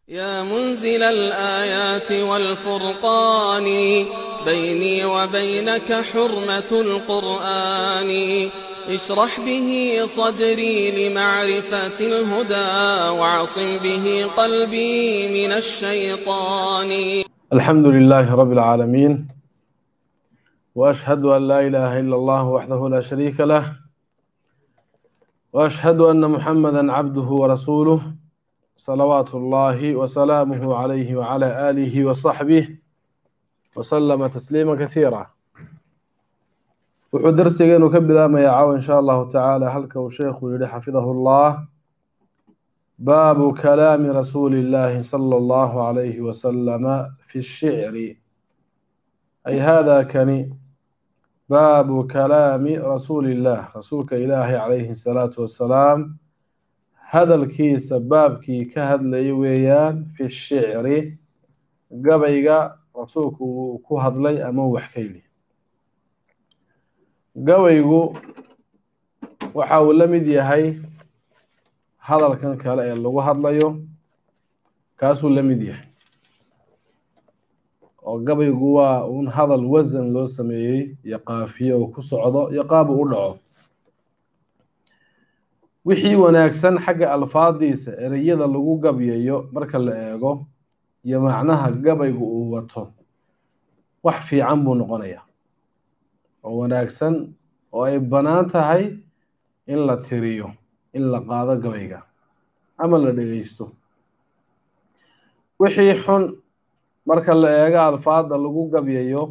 يا منزل الآيات والفرقان بيني وبينك حرمة القرآن اشرح به صدري لمعرفة الهدى وعصم به قلبي من الشيطان الحمد لله رب العالمين وأشهد أن لا إله إلا الله وحده لا شريك له وأشهد أن محمدا عبده ورسوله صلوات الله وسلامه عليه وعلى آله وصحبه وسلم تسليما كثيرا wuxuu darsigeenu ka bilaabmayaa caawa in sha allahu tacaala halka uu sheekhu yihi xafidahu llah baabu kalaami rasuuli llahi sala allahu alayhi wasalama fi shicri ay hada kani baabu kalaami rasuuli illah rasuulka ilaahi calayhi salaatu wassalaam hadalkiisa baabkii ka hadlaya weeyaan fi shicri gabayga rasuulku uu ku hadlay ama wax ka yidhi gabaygu waxa uu la mid yahay hadalkan kale ee lagu hadlayo kaasuu la mid yahay oo gabaygu waa un hadal wasan loo sameeyey iyo qaafiye uu ku socdo iyo qaab uu u dhaco wixii wanaagsan xagga alfaadiisa ereyada lagu gabyayo marka la eego iyo macnaha gabaygu uu wato wax fiican buu noqonayaa oo wanaagsan oo ay bannaan tahay in la tiriyo in la qaado gabayga ama la dhegeysto wixii xun marka la eego alfaada lagu gabyayo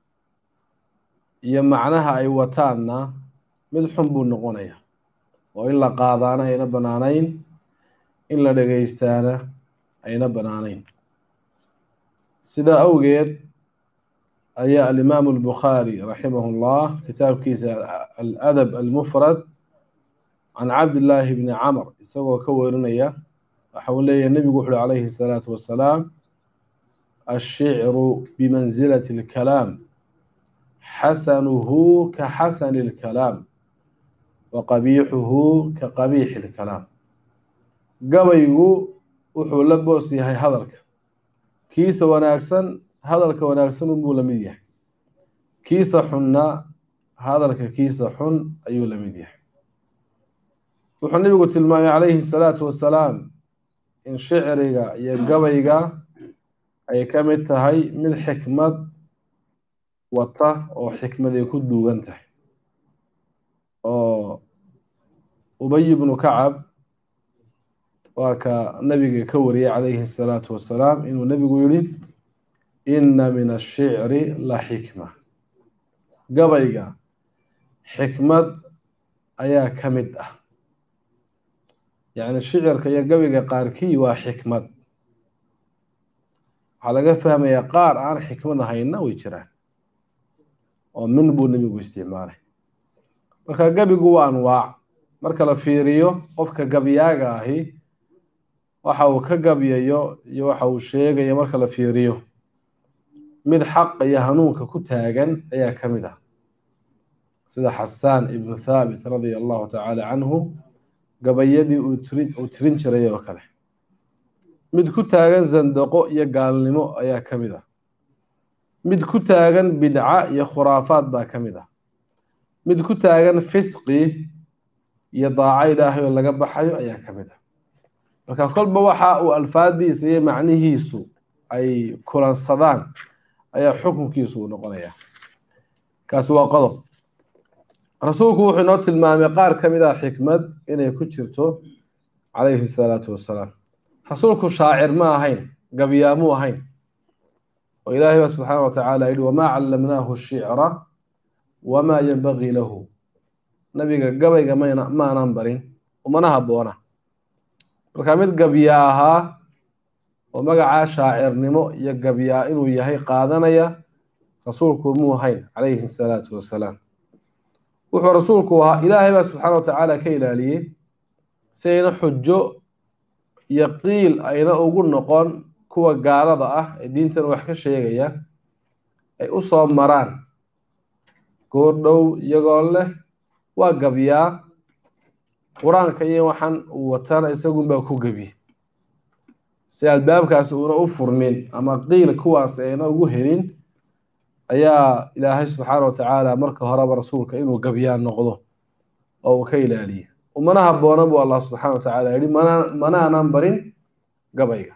iyo macnaha ay wataanna mid xun buu noqonaya oo in la qaadaana ayna bannaanayn in la dhegeystaana ayna bannaanayn sidaa awgeed ayaa alimaamu albukhaari raximah llah kitaabkiisa aladab almufrad can cabdillaahi bni camr isagoo ka werinaya waxa uu leeyahy nebigu wuxu uhi calayhi salaatu wassalaam ashicru bimansilati alkalaam xasanuhu ka xasani alkalaam wa qabiixuhu ka qabiixi alkalaam gabaygu wuxuu la boos yahay hadalka kiisa wanaagsan hadalka wanaagsan unbuu la mid yahay kiisa xunna hadalka kiisa xun ayuu la mid yahay wuxuu nebigu tilmaamay calayhi salaatu wassalaam in shicriga iyo gabayga ay ka mid tahay mid xikmad wata oo xikmad ay ku duugan tahay oo ubay bnu kacab waa ka nabiga ka wariyay calayhi salaatu wassalaam inuu nebigu yihi inna min ashicri la xikma gabayga xikmad ayaa ka mid ah yacni shicirka iyo gabayga qaarkii waa xikmad waxaa laga fahmayaa qaar aan xikmad ahayna way jiraan oo min buu nebigu isticmaalay marka gabigu waa anwaac marka la fiiriyo qofka gabyaaga ahi waxa uu ka gabyayo iyo waxa uu sheegayo marka la fiiriyo mid xaqa iyo hanuunka ku taagan ayaa ka mid ah sida xasaan ibnu thaabit radia allahu tacaala canhu gabayadii uu tirin jiray oo kale mid ku taagan zandaqo iyo gaalnimo ayaa ka mid ah mid ku taagan bidca iyo khuraafaad baa ka mid ah mid ku taagan fisqi iyo daaco ilaahay oo laga baxayo ayaa ka mid ah marka kolba waxa uu alfaadiisa iyo macnihiisu ay kulansadaan ayaa xukunkiisu uu noqonaya kaasi waa qodob rasuulku wuxuu inoo tilmaamay qaar ka mid ah xikmad inay ku jirto calayhi salaatu wassalaam rasuulku shaacir ma ahayn gabyaamuu ahayn oo ilaahay ba subxaana wa tacaala yihi wamaa callamnaahu shicra wamaa yanbagii lahu nabiga gabayga mayna maanan barin umana habboona marka mid gabyaa ahaa oo magacaa shaacirnimo iyo gabyaa inuu yahay qaadanaya rasuulku muu hayn calayhi salaatu wassalaam wuxuu rasuulku ahaa ilaahay baa subxaana wa tacaala ka ilaaliyey si ayna xujo iyo qiil ayna ugu noqon kuwa gaalada ah ee diintan wax ka sheegaya ay u soo maraan goordhow iyagoo leh waa gabyaa qur-aanka iyo waxaan uu watana isagunbaa ku gebiye si albaabkaasi uuna u furmin ama qiil kuwaas ayna ugu helin ayaa ilaahay subxaana wa tacaala marka horeba rasuulka inuu gabyaan noqdo oo uu ka ilaaliye umana habboona buu allah subxaana wa tacaala yihi mana manaanan barin gabayga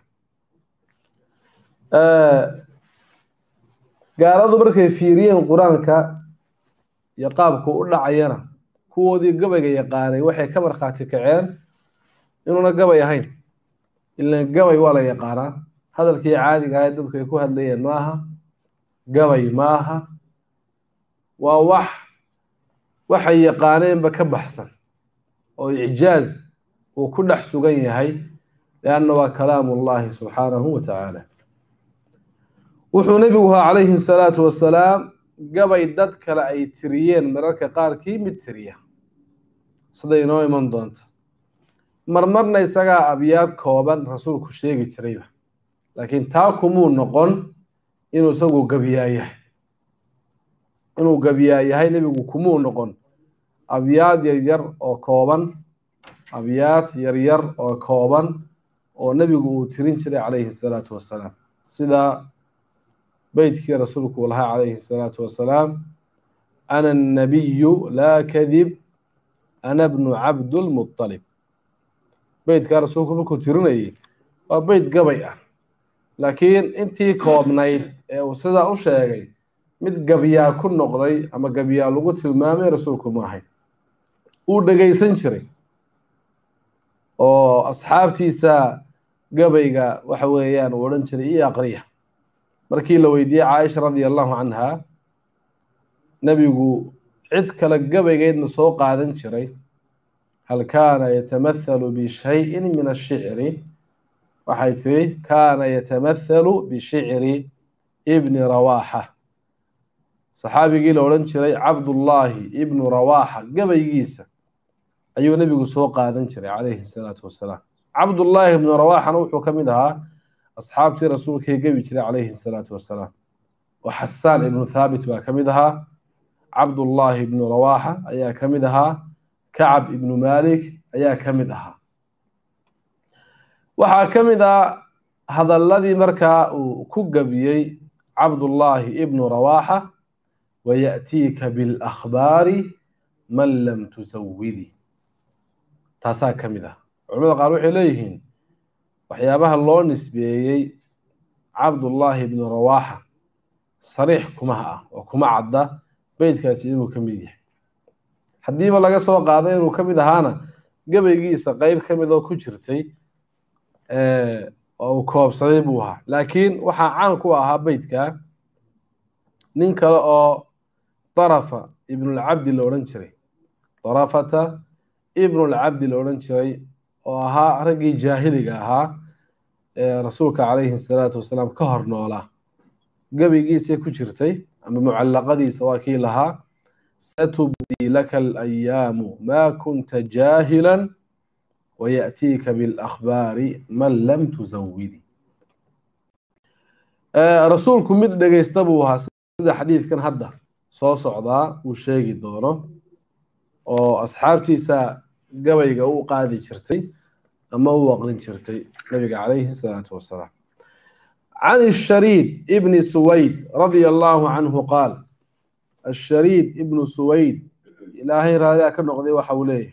gaaladu markay fiiriyeen qur-aanka iyo qaabku u dhacayana kuwoodii gabayga yaqaanay waxay ka markhaati kaceen inuuna gabay ahayn ilan gabay waa la yaqaanaa hadalkii caadiga ahayd dadku ay ku hadlayeen maaha gabay maaha waa wax waxay yaqaaneenba ka baxsan oo icjaaz uu ku dhex sugan yahay lianna waa kalaamu llahi subxaanahu wa tacaala wuxuu nebigu ahaa calayhi salaatu wasalaam gabay dad kale ay tiriyeen mararka qaarkii mid tiriya sida inoo iman doonta marmarna isagaa abyaad kooban rasuulku sheegi jirayba laakiin taa kumuu noqon inuu isagu gabyaa yahay inuu gabyaa yahay nebigu kumuu noqon abyaad yaryar oo kooban abyaad yaryar oo kooban oo nebigu uu tirin jiray calayhi salaatu wasalaam sida beytkii rasuulku uu lahaa calayhi salaatu wasalaam ana annabiyu laa kadib ana bnu cabdulmuطalib beytkaa rasuulku markuu tirinayay waa beyt gabay ah laakiin intii koobnayd ee uu sidaa u sheegay mid gabyaa ku noqday ama gabyaa lagu tilmaamay rasuulku ma ahayn uu dhegaysan jiray oo asxaabtiisa gabayga waxa weeyaan uu odhan jiray iyo aqriya markii la weydiiyey caaisha radia allahu canha nebigu cid kale gabaygeedna soo qaadan jiray hal kaana yatamathalu bishayin min ashicri waxay tiri kaana yatamathalu bishicri ibni rawaaxa saxaabigii la odhan jiray cabdullaahi ibnu rawaaxa gabaygiisa ayuu nebigu soo qaadan jiray calayhi salaatu wasalaam cabdullaahi ibnu rawaaxana wuxuu ka mid ahaa asxaabtii rasuulkay gebi jiray calayhi salaatu wasalaam oo xasaan ibnu thaabit baa ka mid ahaa cabdullaahi ibnu rawaaxa ayaa ka mid ahaa kacab ibnu malik ayaa ka mid ahaa waxaa ka mid ah hadalladii markaa uu ku gabiyey cabdullaahi ibnu rawaaxa wayaأtiika biاlأkhbaari man lam tusawidi taasaa ka mid ah culamada qaar waxay leeyihiin waxyaabaha loo nisbeeyey cabdullaahi ibnu rawaaxa sariix kumaha ah oo kuma cadda beytkaasi inuu ka mid yahay haddiiba laga soo qaaday inuu ka mid ahaana gabaygiisa qeyb ka mid oo ku jirtay oo uu koobsaday buu ahaa laakiin waxaa caan ku ahaa beytkaa nin kale oo darafa ibnulcabdi la odhan jiray darafata ibnulcabdi la odhan jiray oo ahaa raggii jaahiliga ahaa ee rasuulka calayhi salaatu wasalaam ka hor noolaa gabaygiisay ku jirtay ama mucallaqadiisa waa kii lahaa satubdii laka alayaamu maa kunta jaahilan wayaأtiika biاlأkhbaari man lam tusawidi rasuulku mid dhegeysta buu ahaa sida xadiidkan hadda soo socdaa uu sheegi doono oo asxaabtiisa gabayga u qaadi jirtay ama u aqrin jirtay nabiga calayhi الsalaatu wasalaam can الshariid ibni suwayd radia allahu canhu qaal ashariid ibnu suwayd ilaahay raadiyaa ka noqday waxa uu leeyahay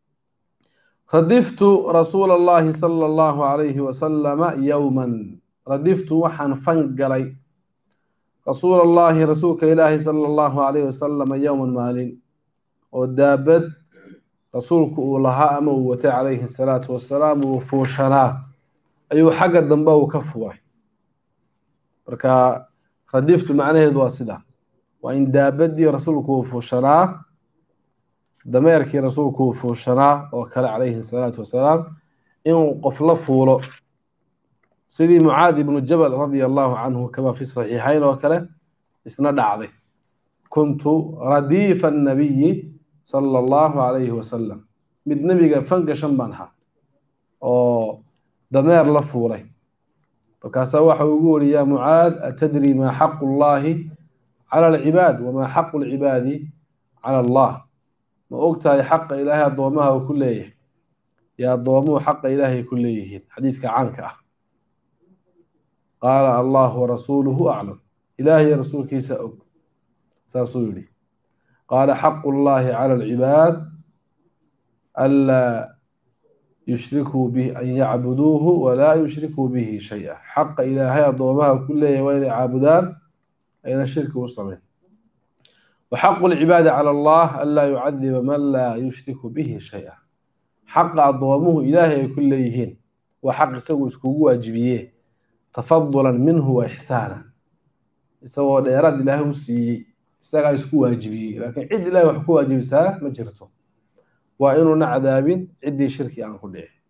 radiftu rasuula allahi sala allahu calayhi wasalama yowman radiftu waxaan fan galay rasuula allahi rasuulka ilaahi sala allahu calayhi wasalama yowman maalin oo daabad rasuulku uu lahaa ama uu watay calayhi salaatu wasalaam uu fuushanaa ayuu xagga dambe uu ka fuuray marka radiftu macnaheedu waa sida waa in daabadii rasuulku uu fuushanaa dameerkii rasuulku uu fuushanaa oo kale calayhi salaatu wasalaam inuu qof la fuulo sidii mucaad ibnu jabal radia allahu canhu kama fi saxiixayn oo kale isna dhacday kuntu radiifa annabiyi sala allahu calayhi wasalam mid nebiga fangashan baan ahaa oo dameer la fuulay markaasaa waxa uu ugu weri yaa mucaad atadri maa xaqu llahi cala alcibaad wamaa xaqu lcibaadi cala allah ma ogtahay xaqa ilaahay addoomaha uu ku leeyahay iyo addoomuhu xaqa ilaahay ku leeyihiin xadiidka caanka ah qaala allahu warasuuluhu aclam ilaahay rasuulkiisa og saasuu yidhi qaala xaqu llahi cala alcibaad anlaa yushrikuu bihi an yacbuduuhu walaa yushrikuu bihi shay-a xaqa ilaahay addoomaha ku leeyahy waa inay caabudaan ayna shirki u samayn وxaq الcibaadi calى اllah anlaa yucadiba man laa yushriku bihi shayئa xaqa addoomuhu ilaahay ay ku leeyihiin waa xaq isagu iskugu waajibiye tafadula minhu wa ixsaana isagoo dheeraad ilaahay u siiyey isagaa isku waajibiyey laakiin cid ilahay wax ku waajibisaa ma jirto waa inuuna cadaabin ciddii shirki aan ku dhicin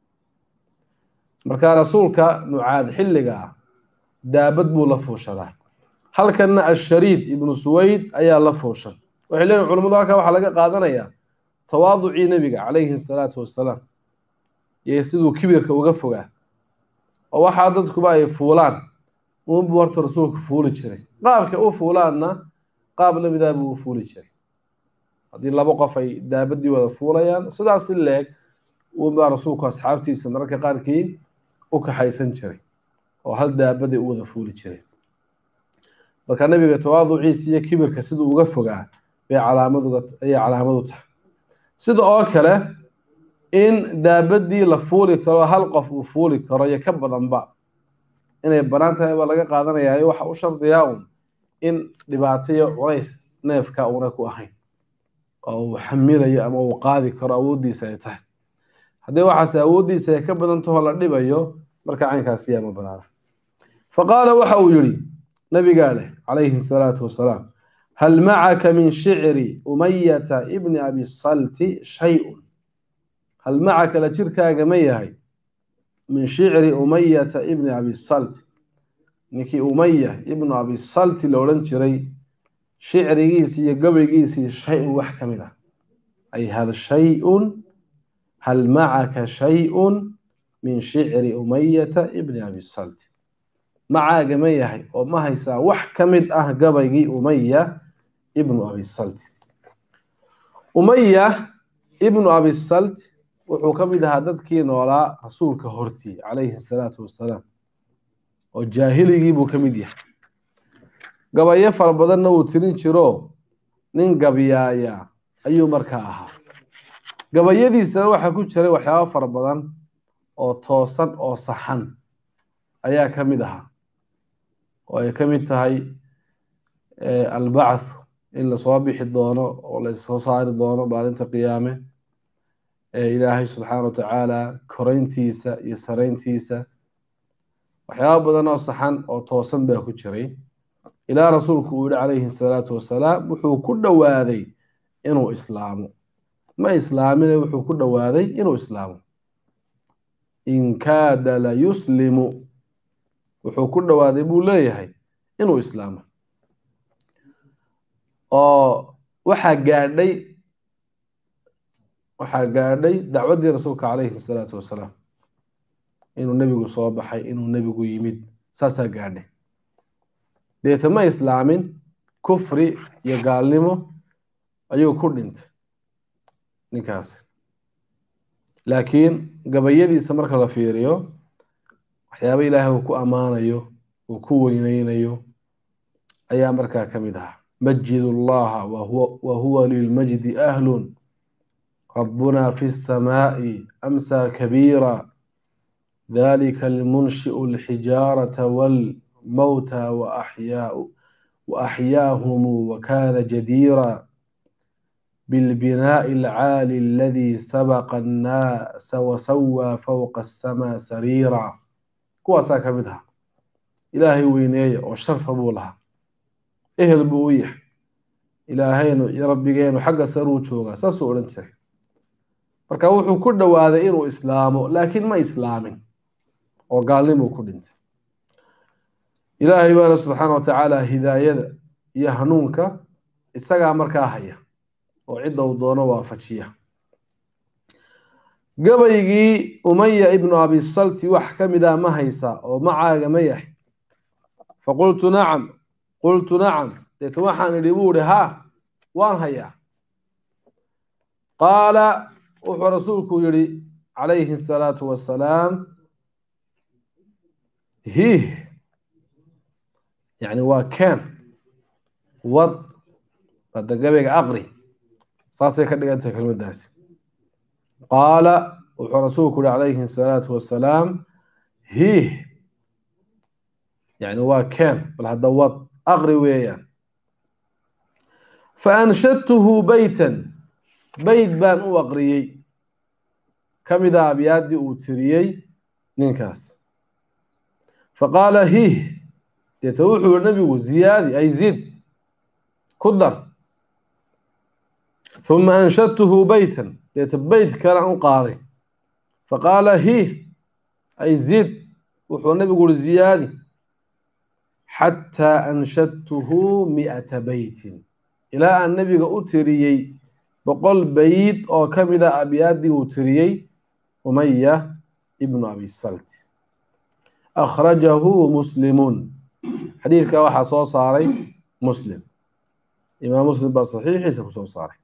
marka rasuulka mucaad xilliga ah daabad buu la fuushadaa halkanna ashariid ibnu suwayd ayaa la fuushan waxay leeyihin culamadu halkaa waxaa laga qaadanayaa tawaaducii nebiga calayhi salaatu wassalaam iyo siduu kibirka uga fogaa oo waxaa dadkuba ay fuulaan uunbuu horta rasuulku fuuli jiray qaabka u fuulaanna qaab lamidaa buu u fuuli jiray haddii laba qof ay daabadii wada fuulayaan sidaas in leeg uunbaa rasuulku asxaabtiisa mararka qaarkii u kaxaysan jiray oo hal daabaday u wada fuuli jireen marka nebiga tawaaduciisa iyo kibirka siduu uga fogaa bay calaamaduga ayay calaamadu tahay sida oo kale in daabadii la fuuli karo hal qof uu fuuli karo iyo ka badanba inay banaan tahay baa laga qaadanayaayo waxa u shardiyaa un in dhibaato iyo culays neefka una ku ahayn oo uu xamilayo ama uu qaadi karo awooddiisa ay tahay haddii waxaase awooddiisa ay ka badantaho la dhibayo marka caynkaasi yaa ma banaana fa qaala waxa uu yihi nabigaa leh calayhi salaatu wasalaam hal macaka min shicri umayata ibni abi salti shay-un hal macaka la jirkaaga ma yahay min shicri umayata ibni abi salti ninkii umaya ibnu abi salti la odhan jiray shicrigiisii iyo gabaygiisii shay-un wax ka mid ah ay hal shay-un hal macaka shay-un min shicri umayata ibni abi salti macaaga ma yahay oo ma haysaa wax ka mid ah gabaygii umaya ibnu abi salti umaya ibnu abi salti wuxuu ka mid ahaa dadkii noolaa rasuulka hortii calayhi salaatu wassalaam oo jaahiligii buu ka mid yahay gabayo fara badanna wuu tirin jiro nin gabyaaya ayuu markaa ahaa gabayadiisana waxaa ku jiray waxyaabo fara badan oo toosan oo saxan ayaa ka mid ahaa oo ay ka mid tahay albacthu in lasoo bixi doono oo lasoo saari doono maalinta qiyaame ilaahay subxaana wa tacaala korayntiisa iyo sarayntiisa waxyaaba badan oo saxan oo toosan baa ku jiray ilaa rasuulku uu yihi calayhi salaatu wasalaam wuxuu ku dhowaaday inuu islaamo ma islaamine wuxuu ku dhowaaday inuu islaamo in kaada la yuslimu wuxuu ku dhowaaday buu leeyahay inuu islaamo oo waxaa gaadhay waxaa gaadhay dacwaddii rasuulka calayhi salaatu wasalaam inuu nebigu soo baxay inuu nebigu yimid saasaa gaadhay deeta ma islaamin kufri iyo gaalnimo ayuu ku dhintay ninkaasi laakiin gabayadiisa marka la fiiriyo waxyaaba ilaahay uu ku ammaanayo uu ku weyneynayo ayaa markaa ka mid ahaa majid allaha wa huwa lilmajdi ahlun rabbuna fi الsamaaءi amsa kabiira dalika almunshiءu alxijaarata walmowta waaxyaahumu wakana jadiira بالبناء العالي الذي سبق الناس وسوى فوق السماء سريرا kuwaasaa ka mid aha ilaahay weyneeya oo sharfa buu lahaa ehel buu u yahay ilaahaynu iyo rabbigeenu xagga saruu joogaa saasuu odhan jiray marka wuxuu ku dhowaaday inuu islaamo laakiin ma islaamin oo gaalnimuu ku dhintay ilaahay baana subxaana wa tacaala hidaayada iyo hanuunka isagaa markaa haya oo cidda uu doono waafajiya gabaygii umaya ibnu abi salti wax ka mid ah ma haysaa oo macaaga ma yahay faqultu nacam qultu nacam deeta waxaan idhi buu ihi haa waan hayaa qaala wuxuu rasuulku yihi calayhi asalaatu wassalaam hiih yacni waa keen wad hadda gabayga aqri saasay ka dhigan tahay kelmaddaasi qaala wuxuu rasuulku uhi calayhi asalaatu wassalaam hiih yacni waa keen bal hadda wad aqri weeyaan fa anshadtuhu beytan beyt baan u aqriyey ka mid a abyaaddii uu tiriyey ninkaas faqaala hiih deeta wuxuu yihi nabigu ziyaadi ay zid ku dar huma anshadtuhu beytan deeta beyt kalaan u qaaday faqaala hiih ay zid wuxuu nabigu yihi ziyaadi xataa anshadtuhu mi'ata beytin ilaa aan nabiga u tiriyey boqol beyt oo ka mid a abyaaddii uu tiriyey umaya ibnu abi salt akhrajahu muslimun xadiidka waxaa soo saaray muslim imaam muslim baa saxiixiisa kusoo saaray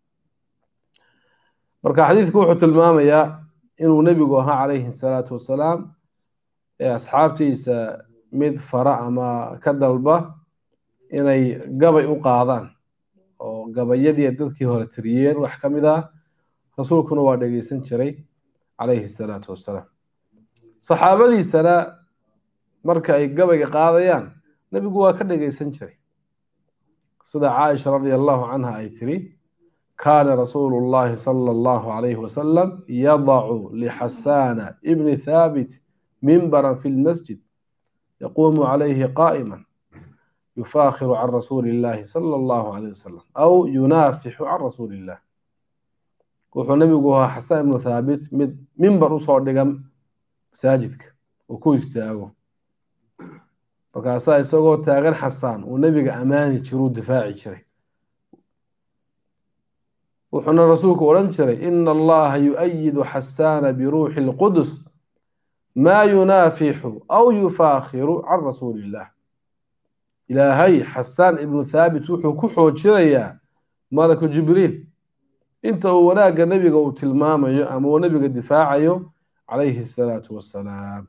marka xadiidku wuxuu tilmaamayaa inuu nebigu ahaa calayhi salaatu wassalaam ee asxaabtiisa mid fara ama ka dalba inay gabay u qaadaan oo gabayadii dadkii hore tiriyeen wax ka mid ah rasuulkuna waa dhegeysan jiray calayhi salaatu wassalaam saxaabadiisana marka ay gabayga qaadayaan nebigu waa ka dhegeysan jiray sida caaisha radia allahu canha ay tiri kaana rasuulu llahi sala allahu calayhi wasalam yadacu lixasaana ibni thaabit mimbaran fi lmasjid yaquumu calayhi qaa'iman yufakhiru can rasuuli illahi sala allahu calayh wasalam aw yunaafixu can rasuuli illah wuxuu nebigu ahaa xasaan ibnu thaabit mid mimbar usoo dhigan masaajidka uu ku istaago markaasaa isagoo taagan xasaan uu nebiga ammaani jiruu difaaci jiray wuxuuna rasuulku odhan jiray ina allaha yu-ayidu xasaana biruuxi lqudus maa yunaafixu aw yufaakhiru can rasuuli illah ilaahay xasaan ibnu thaabit wuxuu ku xoojinayaa malaku jibriil inta uu wanaagga nebiga uu tilmaamayo ama uu nebiga difaacayo calayhi asalaatu wassalaam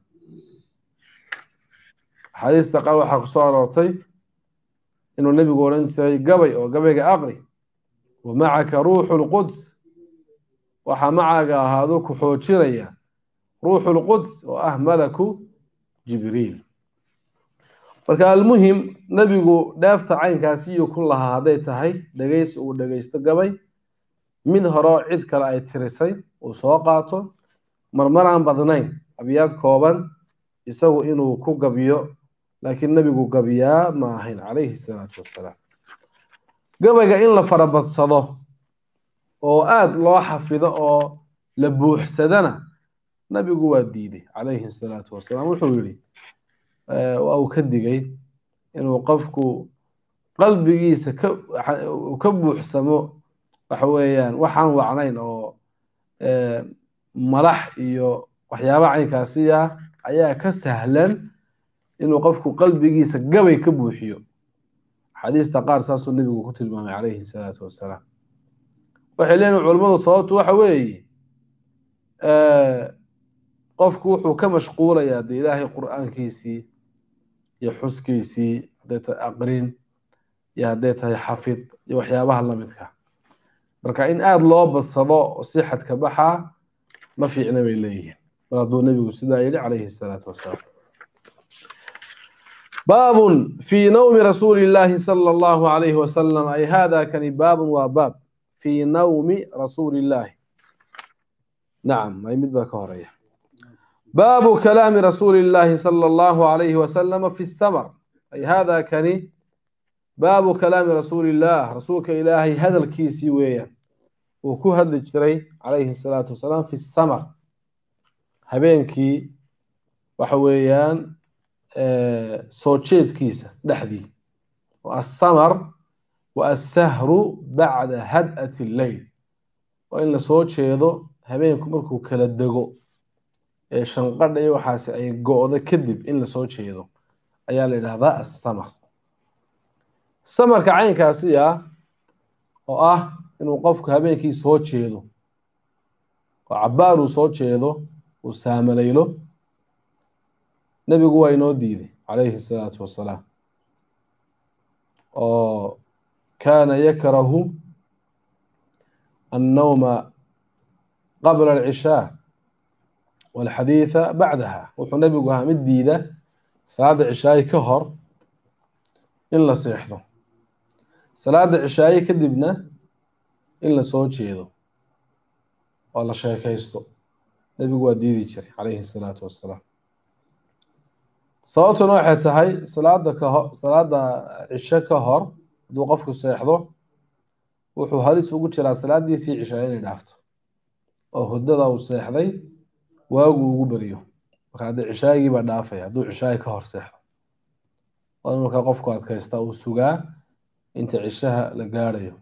axaadiista qaar waxaa kusoo aroortay inuu nebigu odhan jiray gabay oo gabayga aqri wa macaka ruuxu lquds waxaa macaaga ahaado ku xoojinaya ruuxu lquds oo ah malaku jibriil marka almuhim nebigu dheefta caynkaasi iyo ku lahaa hadday tahay dhegeys uu dhegeysto gabay mid horeo cid kale ay tirisay uu soo qaato marmar aan badnayn abyaad kooban isagu inuu ku gabiyo laakiin nebigu gabiyaa ma ahayn calayhi salaatu wassalaam gabayga in la farabadsado oo aada loo xafido oo la buuxsadana nebigu waa diiday calayhi salaatu wassalaam wuxuu yidhi waa uu ka digay inuu qofku qalbigiisa ka ka buuxsamo waxa weeyaan waxaan wacnayn oo malax iyo waxyaaba caynkaasi ah ayaa ka sahlan inuu qofku qalbigiisa gabay ka buuxiyo xadiista qaar saasuu nebigu ku tilmaamay calayhi salaatu wassalaam waxay leeyihin culimmadu sababtu waxa weeye qofku wuxuu ka mashquulayaa dee ilaahay qur'aankiisii iyo xuskiisii hadday tahay aqrin iyo hadday tahay xafid iyo waxyaabaha lamidka marka in aada loo badsado oo si xadka baxaa ma fiicna bay leeyihiin mar hadduu nebigu sidaa yidhi calayhi salaatu wassalaam baabun fii nawmi rasuuli illaahi sala allahu calayhi wasalam ay hada kani baabun waa baab fii nawmi rasuuli illaahi nacam ay mid baa ka horeeya baabu kalaami rasuuli illaahi sala allahu calayhi wasalama fi samar ay hada kani baabu kalaami rasuuli illaah rasuulka ilaahay hadalkiisii weeyaan uu ku hadli jiray calayhi salaatu wasalaam fi samar habeenkii waxa weeyaan soo jeedkiisa dhexdii assamar wa assahru bacda had'ati lleyl waa in la soo jeedo habeenku markuu kala dego ee shanqadha iyo waxaasi ay go-do kadib in lasoo jeedo ayaa la yidhahdaa assamar samarka caynkaasi ah oo ah inuu qofku habeenkii soo jeedo oo cabbaar uu soo jeedo uu saamalaylo nebigu waa inoo diiday calayhi salaatu wassalaam oo kaana yakrahu annawma qabla alcishaa walxadiida bacdaha wuxuu nebigu ahaa mid diida salaada cishaayi ka hor in la seexdo salaada cishaayi kadibna in la soo jeedo oo la sheekaysto nebigu waa diidi jiray calayhi salaatu wassalaam sababtuna waxay tahay salaada kaho salaada cisho ka hor hadduu qofku seexdo wuxuu halis ugu jiraa salaadiisii cishaa inay dhaafto oo hudada uu seexday waagu ugu beriyo marka haddii cishaagii baa dhaafaya hadduu cishaagi ka hor seexdo waa in markaa qofku adkaysta uu sugaa inta cishaha la gaadhayo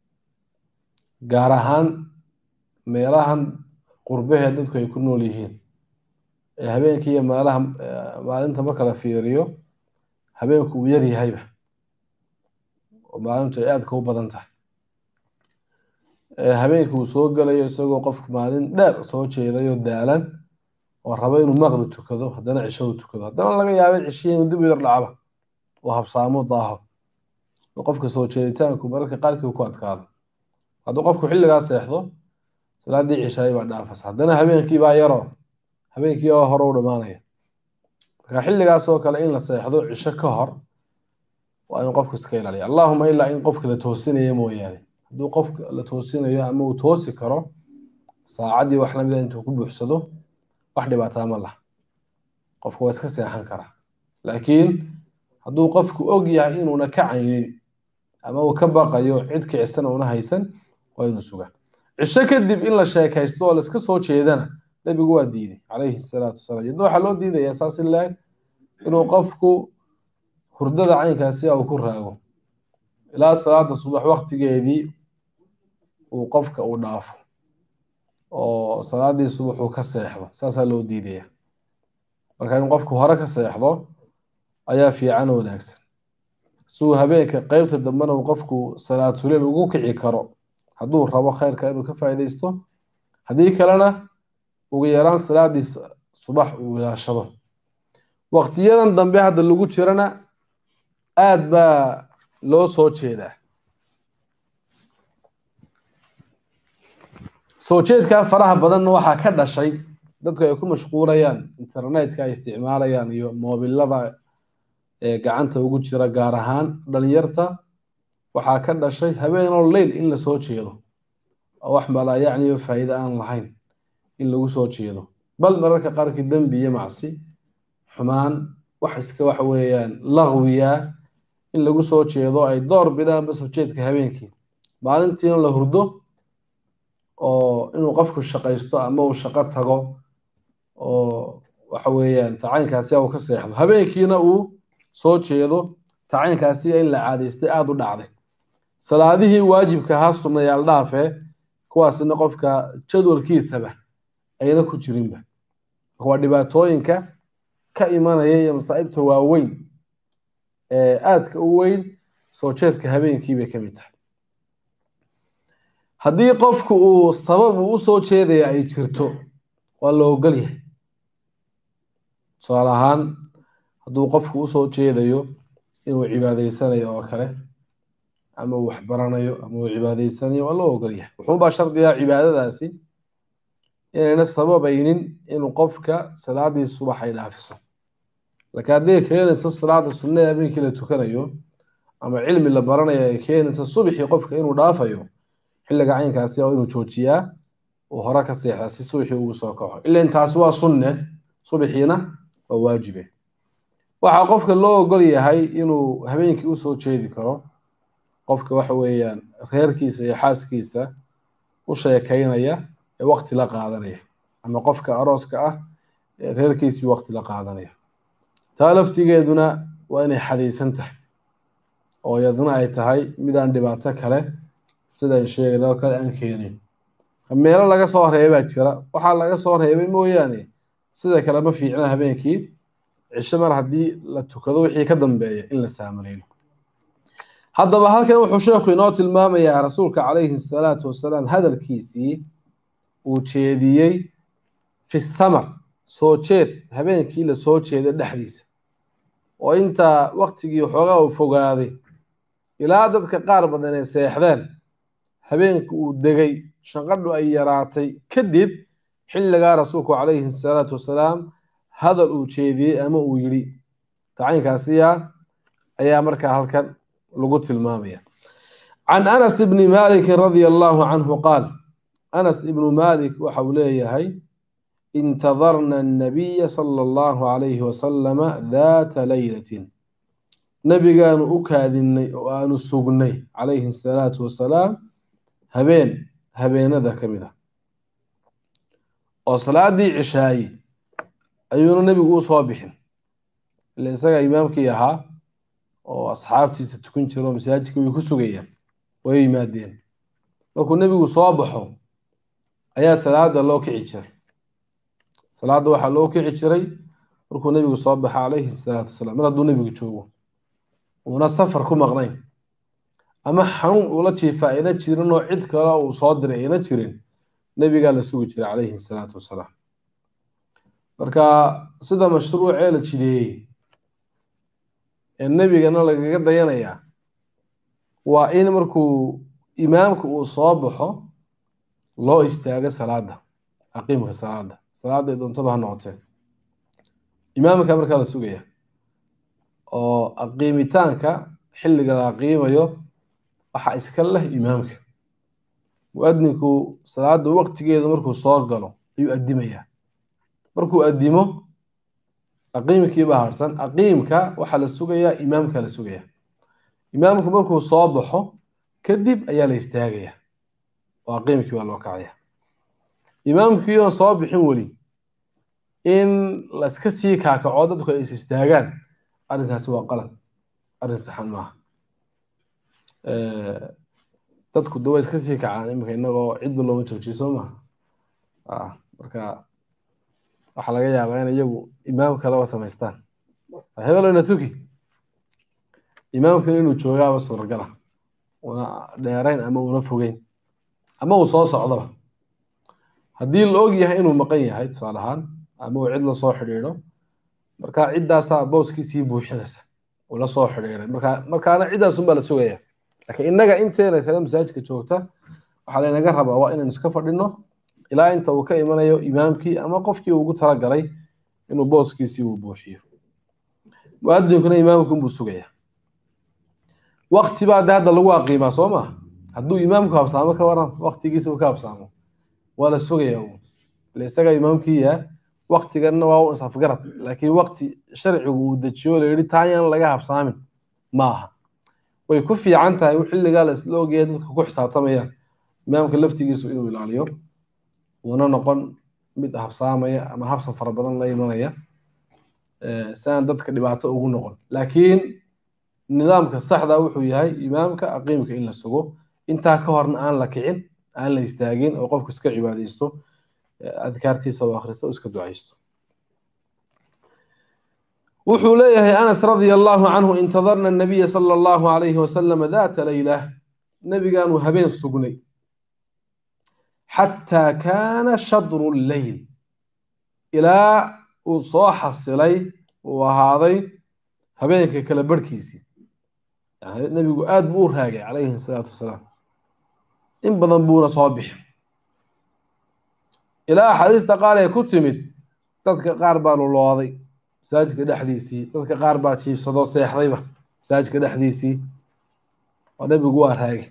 gaar ahaan meelahan qurbahee dadku ay ku nool yihiin ee habeenkii iyo meelaha maalinta marka la fiiriyo habeenku uu yar yahayba oo maalintu ay aadka u badan tahay habeenkii uu soo gelayo isagoo qofku maalin dheer soo jeedayo daalan oo rabo inuu maqrib tukado haddana cisho u tukado haddana laga yaabay cishihi inuu dib u yar dhacba oo habsaamo daaho oo qofka soo jeeditaanku mararka qaarkii ku adkaado hadduu qofku xilligaa seexdo salaadii cishaay baa dhaafas haddana habeenkii baa yaro habeenkii oo hore u dhammaanaya marka xilligaas oo kale in la seexdo cisho ka hor waa in qofku iska ilaaliya allahuma ilaa in qofka la toosinayo mooyaane hadduu qofka la toosinayo ama uu toosi karo saacaddii wax lamida intuu ku buuxsado wax dhibaataa ma laha qofku waa iska seexan karaa laakiin hadduu qofku og yahay inuuna ka caynin ama uu ka baqayo cid kicisana una haysan waa inuu sugaa cisho kadib in la sheekaysto oo laiska soo jeedana nebigu waa diiday calayhi salaatu wasalaam yadna waxaa loo diidayaa saas ilaah inuu qofku hurdada caynkaasi uu ku raago ilaa salaada subax waktigeedii uu qofka uu dhaafo oo salaadii subax uu ka seexdo saasaa loo diidaya marka in qofku hore ka seexdo ayaa fiican oo wanaagsan siuu habeenka qeybta dambena uu qofku salaatuleel ugu kici karo hadduu rabo khayrka inuu ka faa'iidaysto haddii kalena ugu yaraan salaadii subax uu ilaashado waqtiyadan dambe hadda lagu jirana aada baa loo soo jeedaa soo jeedkaa faraha badanna waxaa ka dhashay dadku ay ku mashquulayaan internetka ay isticmaalayaan iyo moobilada ee gacanta ugu jira gaar ahaan dhalinyarta waxaa ka dhashay habeenoo leyl in la soo jeedo oo wax malaa yacniyo faa'iide aan lahayn in lagu soo jeedo bal mararka qaarkii dembi iyo macsi xumaan wax iska waxa weeyaan laqwiya in lagu soo jeedo ay door bidaanba soo jeedka habeenkii maalintiina la hurdo oo inuu qofku shaqaysto ama uu shaqo tago oo waxa weeyaan tacaynkaasi uu ka seexdo habeenkiina uu soo jeedo tacaynkaasi in la caadaystay aada u dhacday salaadihii waajibka ahaa sunnayaal dhaafee kuwaasina qofka jadwalkiisaba ayna ku jirinba waa dhibaatooyinka ka imanaya iyo masaa'ibta waaweyn ee aadka u weyn soo jeedka habeenkii bay ka mid tahay haddii qofku uu sabab uu usoo jeedaya ay jirto waa la ogol yahay tusaale ahaan hadduu qofku usoo jeedayo inuu cibaadaysanayo oo kale ama uu waxbaranayo ama uu cibaadaysanayo waa loo ogol yahay wuxuunbaa shardigaa cibaadadaasi inayna sababaynin inuu qofka salaadii subax ay dhaafiso laakiin hadday keenayso salaada sunnada habeenkii la tukanayo ama cilmi la baranayo ay keenayso subixii qofka inuu dhaafayo xilliga caynkaasi oo inuu joojiyaa uu hore ka seexdaa si subaxii ugu soo kaco ila intaasi waa sunne subaxiina waa waajibe waxaa qofka loo ogol yahay inuu habeenkii usoo jeedi karo qofka waxa weeyaan reerkiisa iyo xaaskiisa u sheekaynaya ee waqti la qaadanaya ama qofka arooska ah ee reerkiisii waqti la qaadanaya taa laftigeeduna waa inay xadaysan tahay oo iyaduna ay tahay midaan dhibaato kale sidaan sheegay oo kale aan keenin meelo laga soo reebaa jira waxaa laga soo reebay mooyaane sida kale ma fiicna habeenkii cisho mar haddii la tukado wixii ka dambeeya in la saamaleeyo haddaba halkan wuxuu sheekhu inoo tilmaamayaa rasuulka calayhi salaatu wasalaam hadalkiisii uu jeediyey fi samar soo jeed habeenkii la soo jeeday dhexdiisa oo intaa waktigii waxoogaa uu fogaaday ilaa dadka qaar badan ay seexdeen habeenka uu degay shanqadhu ay yaraatay kadib xilligaa rasuulku calayhi salaatu wasalaam hadal uu jeediyey ama uu yidhi tacaynkaasiya ayaa markaa halkan lagu tilmaamaya can anas ibni malikin radia allahu canhu qaal anas ibnu malik waxa uu leeyahay intadarna annabiya sala allahu calayhi wasalama daata laylatin nabigaanu u kaadinnay oo aanu sugnay calayhi asalaatu wasalaam habeen habeenada ka mid ah oo salaadii cishaaye ayuuna nebigu u soo bixin ila isaga imaamkii ahaa oo asxaabtiisa tukan jiro masaajidka way ku sugayaan way yimaadeen markuu nebigu soo baxo ayaa salaada loo kici jiray salaadda waxaa loo kici jiray markuu nebigu soo baxa calayhi salaatu wasalaam mar hadduu nebigu joogo uuna safar ku maqnayn ama xanuun uula jiifa ayna jirin oo cid kale uu soo diray ayna jirin nebigaa la sugi jiray calayhi salaatu wasalaam marka sida mashruucee la jideeyey ee nebigana lagaga dayanayaa waa in markuu imaamka uu soo baxo loo istaago salaada aqiimka salaada salaada ay doontaba ha noqotee imaamka markaa la sugaya oo aqiimitaanka xilliga la aqiimayo waxaa iska leh imaamka mu-adinku salaada waqtigeeda markuu soo galo ayuu addimayaa markuu addimo aqiimkiibaa harsan aqiimka waxaa la sugayaa imaamka la sugaya imaamku markuu soo baxo kadib ayaa la istaagaya oo aqiimkii baa loo kacaya imaamkii oon soo bixin weli in laska sii kaakaco dadku ay is istaagaan arrinkaasi waa qalad arrin saxan maaha dadku de waa iska sii kacaan iminka inagoo cidba looma joojiyo soo maha marka waxaa laga yaabaa in iyagu imaam kaleba samaystaan hebelona tuki imaamkan inuu joogaaba suuragala una dheerayn ama una fogeyn ama uu soo socdoba haddii la og yahay inuu maqan yahay tusaale ahaan ama uu cid lasoo xidhiidho marka ciddaasaa booskiisii buuxinaysa uu la soo xidhiidhay marka markaana ciddaasunbaa la sugaya laakiin innaga inteena kale masaajidka joogta waxaa laynaga rabaa waa inaan iska fadhino ilaa inta uu ka imanayo imaamkii ama qofkii ugu talagalay inuu booskiisii uu buuxiyo mu-adinkuna imaamkunbuu sugaya wakti baa de hadda lagu aqiimaa soo ma hadduu imaamku habsaamo ka waran waktigiisa uu ka habsaamo waa la sugaya uu ile isaga imaamkiiya waktiganna waa u isafgarad laakiin wakti sharcigu uu dejiyo la yidhi taayaan laga habsaamin ma aha way ku fiican tahay xilligaa la isla ogaya dadka ku xisaabtamayaan imaamka laftigiisu inuu ilaaliyo uuna noqon mid habsaamaya ama habsan fara badan la imanaya si aan dadka dhibaato ugu noqon laakiin nidaamka saxda wuxuu yahay imaamka aqiimka in la sugo intaa ka horna aan la kicin aan la istaagin oo qofku iska cibaadaysto adkaartiisa oo akhristo oo iska ducaysto wuxuu leeyahay anas radia allahu canhu intadarna nabiya sala allahu alayhi wasalam daata layla nebigaanu habeen sugnay xataa kaana shadru lleyl ilaa uu soo xasilay uu ahaaday habeenka kala barhkiisii nebigu aad buu u raagay calayhi salaatu wasalaam in badan buuna soo bixin ilaa axaadiista qaar ee ku timid dadka qaar baa lulooday masaajidka dhexdiisii dadka qaar baa jiibsadoo seexdayba masaajidka dhexdiisii oo nebigu waa raagay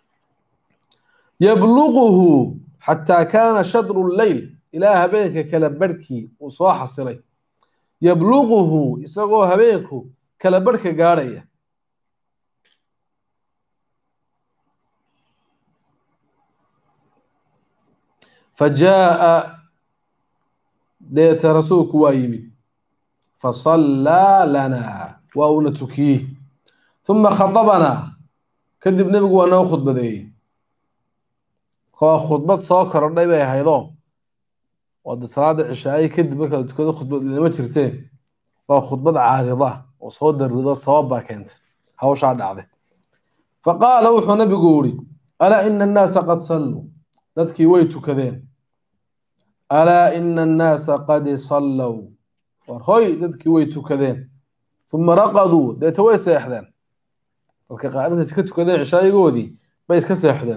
yabluquhu xataa kaana shadru lleyl ilaa habeenka kala barhkii uu soo xasilay yabluquhu isagoo habeenku kala barhka gaadhaya fajaaءa deeta rasuulku waa yimid fasallaa lanaa waa uuna tukiyey uma khadabanaa kadib nebigu waa noo khudbadeeyey koo khudbad soo korodhay bay ahaydoo oo de salaada cishaaye kadib marka la tukado khudbad lama jirteen waa khudbad caarida oo soo darido sabab baa keentay hawshaa dhacday faqaala wuxuu nabigu yidhi alaa ina annaasa qad salluu dadkii way tukadeen alaa ina annaasa qad sallow war hoy dadkii way tukadeen uma raqaduu deeta way seexdeen dadka qaar intays ka tukadeen cishaayigoodii bay iska seexdeen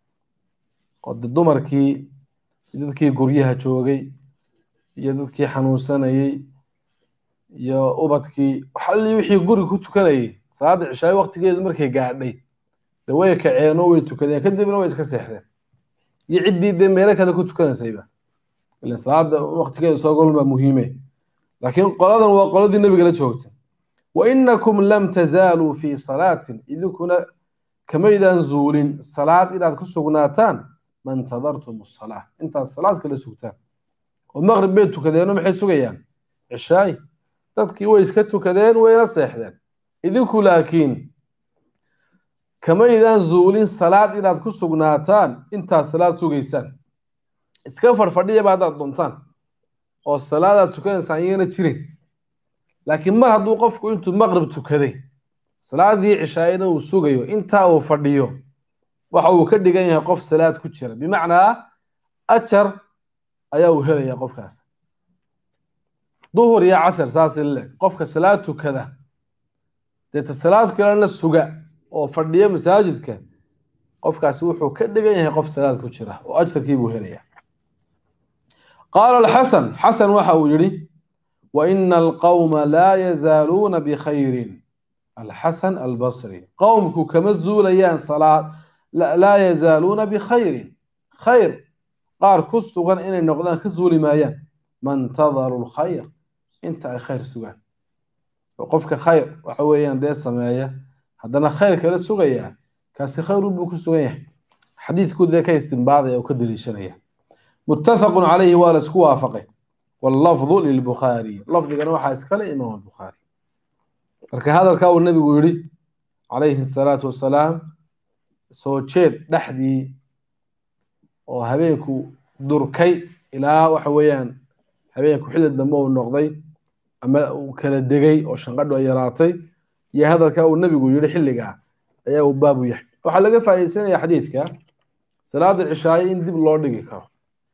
oo de dumarkii iyo dadkii guryaha joogay iyo dadkii xanuunsanayey iyo ubadkii waxalli wixii guri ku tukanayay salaada cishaayo waqtigeedu markay gaadhay de way kaceenoo way tukadeen kadibna way iska seexdeen iyo ciddii dee meelo kale ku tukanaysayba ilan salaada waqtigeedu soo golbaa muhiime laakiin qoladan waa qoladii nebiga la joogtay wa inakum lam tazaaluu fii salaatin idinkuna kamaydaan zuulin salaad inaad ku sugnaataan ma intadartum asalaa intaad salaad kala sugtaan oo maqrib bay tukadeenoo maxay sugayaan cishaay dadkii way iska tukadeen wayna seexdeen idinku laakiin kamaydaan zuulin salaad inaad ku sugnaataan intaad salaad sugaysaan iska farfadhiyaba haddaad doontaan oo salaadaad tukanaysaan iyana jirin laakiin mar hadduu qofku intuu maqrib tukaday salaadii cishaayna uu sugayo intaa uu fadhiyo waxa uu ka dhigan yahay qof salaad ku jira bimacnaa ajar ayaa uu helaya qofkaas duhur iyo casar saas leeg qofka salaad tukada deeta salaad kalena suga oo fadhiya masaajidka qofkaasi wuxuu ka dhigan yahay qof salaad ku jira oo ajarkii buu helaya qaala alxasan xasan waxa uu yidhi wa ina alqawma laa yazaaluuna bikhayrin alxasan albasri qowmku kama zuulayaan salaad laa yazaaluuna bikhayrin khayr qaar ku sugan inay noqdaan ka zuuli maayaan mantadaru lkhayr inta ay khayr sugaan oo qofka khayr waxa weeyaan dee sameeya haddana khayr kala sugayaa kaasi khayrun buu ku sugan yahay xadiidku dee ka istimbaadaya oo ka daliishanaya muttafaqun calayhi waa la isku waafaqay wallafdu lilbukhaariy lafdigana waxaa iskale imaam albukhaari marka hadalkaa uu nabigu yidhi calayhi asalaatu wassalaam soo jeed dhexdii oo habeenku durkay ilaa waxa weeyaan habeenku xilli dambe uu noqday ama uu kala degay oo shanqadhu ay yaraatay iyo hadalkaa uu nabigu yidhi xilligaa ayaa uu baabu yahay waxaa laga faa'iidaysanaya xadiidka salaada cishaaye in dib loo dhigi karo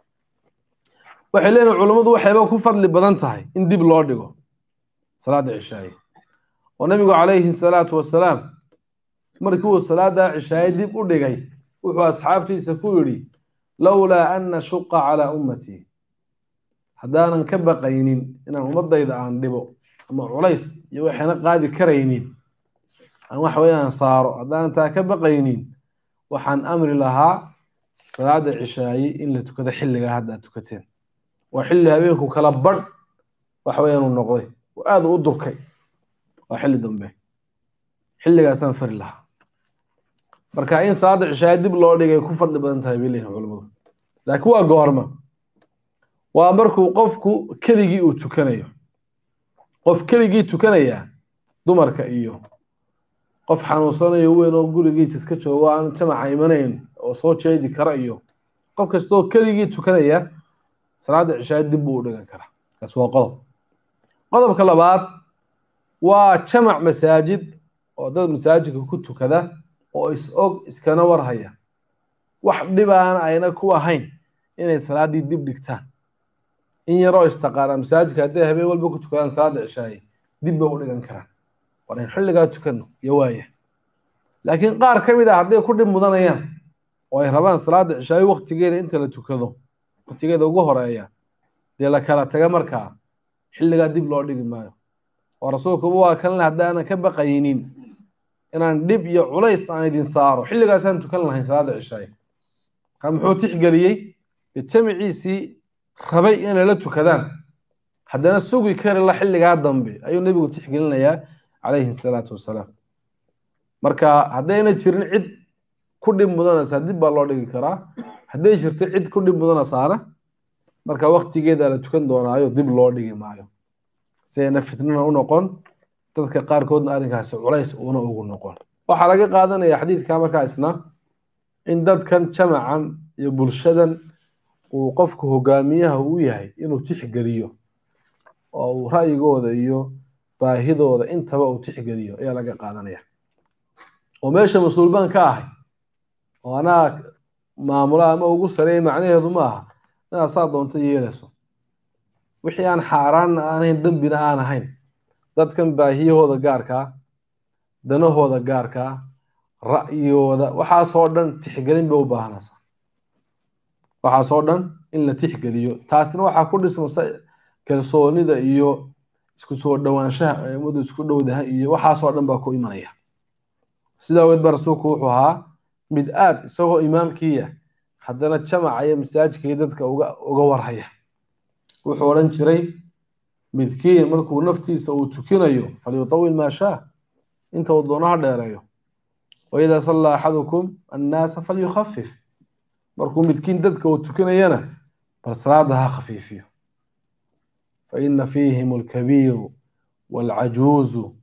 waxay leeyihin culammadu waxayba ku fadli badan tahay in dib loo dhigo salaada cishaaye oo nabigu calayhi salaatu wassalaam markii uu salaada cishaaye dib u dhigay wuxuu asxaabtiisa ku yidhi lowlaa an nashuqa calaa ummatii haddaanan ka baqaynin inaan ummadayda aan dhibo ama culays iyo waxayna qaadi karaynin aan wax weeyaan saaro haddaanan taa ka baqaynin waxaan amri lahaa salaada cishaaye in la tukado xilligaa hadda aad tukateen waa xilli habeenku kala badh wax weeyaan uu noqday oo aada u durkay waa xilli dambe xilligaasaan fari lahaa marka in salaada cishaaye dib loo dhigay ku fadli badan tahay bay leeyihin culamadu laakiin waa goorma waa markuu qofku keligii uu tukanayo qof keligii tukanaya dumarka iyo qof xanuunsanayo weyn oo gurigiisa iska joogo aan jamaca imanayn oo soo jeedi kara iyo qof kastoo keligii tukanaya salaada cishaaye dib buu u dhigan karaa kaas waa qodob qodobka labaad waa jamac masaajid oo dad masaajidka ku tukada oo is og iskana warhaya wax dhibaana ayna ku ahayn inay salaaddii dib dhigtaan in yaroo istaqaana masaajidka hadday habeen walba ku tukadaan salaada cishaaye dib bay u dhigan karaan war in xilligaa tukano iyo waaya laakiin qaar ka mid ah hadday ku dhib mudanayaan oo ay rabaan salaada cishaaye waqtigeeda inta la tukado waqtigeeda ugu horeeya dee la kala taga markaa xilligaa dib loo dhigi maayo oo rasuulkuba waa kan le haddaanan ka baqaynin inaan dhib iyo culays aan idin saaro xilligaasaan tukan lahayn salaada cishaaye markaa muxuu tixgeliyey dee jamiciisii rabay inay la tukadaan haddana sugi kari la xilligaa dambe ayuu nebigu tixgelinayaa calayhi salaatu wassalaam marka haddayna jirin cid ku dhib mudanaysaa dib baa loo dhigi karaa hadday jirto cid ku dhib mudanaysaana marka waqtigeeda la tukan doonaayo dib loo dhigi maayo si ayna fitnana u noqon dadka qaarkoodna arrinkaasi culays uuna ugu noqon waxaa laga qaadanaya xadiidka markaa isna in dadkan jamacan iyo bulshadan uu qofku hogaamiyaha u yahay inuu tixgeliyo oo uu ra'yigooda iyo baahidooda intaba uu tixgeliyo ayaa laga qaadanaya oo meesha mas-uul baan ka ahay oo anaa maamula ama ugu sareeya macnaheedu ma aha inaad saa doonto yeelayso wixii aan xaaraanna aan ahayn dembina aan ahayn dadkan baahiyahooda gaarkaa danahooda gaarka ah ra'yooda waxaasoo dhan tixgelin bay u baahanaysaa waxaasoo dhan in la tixgeliyo taasna waxaa ku dhismasa kalsoonida iyo isku soo dhowaanshaha ay ummadu isku dhowdahay iyo waxaasoo dhan baa ku imanaya sidaa awgeed ba rasuulku wuxuu ahaa mid aad isagoo imaamkiiya haddana jamaca iyo masaajidkii dadka uga uga warhaya wuxuu odhan jiray midkiin markuu naftiisa uu tukinayo falyutawil maa shaa inta uu doono ha dheereeyo waidaa sallaa axadukum annaasa falyukhafif markuu midkiin dadka uu tukinayana bal salaada ha khafiifiyo faina fiihim alkabiiru waalcajuuzu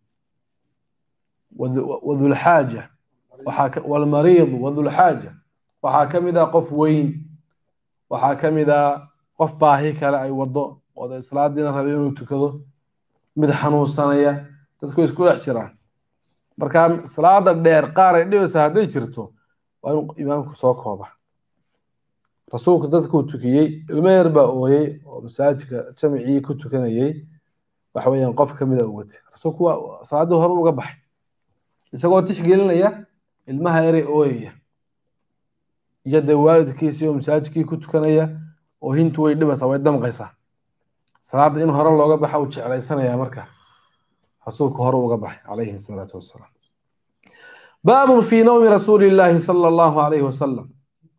wadulxaaja waalmariidu wadulxaaja waxaa ka mid ah qof weyn waxaa ka mid ah qof baahi kale ay wado oo islaadiina rabay inuu tukado mid xanuunsanaya dadku way isku dhex jiraan marka salaada dheer qaar ay dhibaysa hadday jirto waa inuu imaamku soo kooba rasuulku dadkuu tukiyey ilmo yar baa ooyey oo masaajidka jamicii ku tukanayey waxa weeyaan qof ka mid a ugatay rasuulku waa salaaddii hore uga baxay isagoo tixgelinaya ilmaha yaray ooyaya iyo dee waalidkiisii oo masaajidkii ku tukanaya oo hintu way dhibaysaa way damqaysaa salaadda in hore looga baxa uu jeclaysanayaa marka rasuulku hore uga baxay calayhi salaatu wassalaam baabun fii nawmi rasuuli illaahi sala allahu alayhi wasalam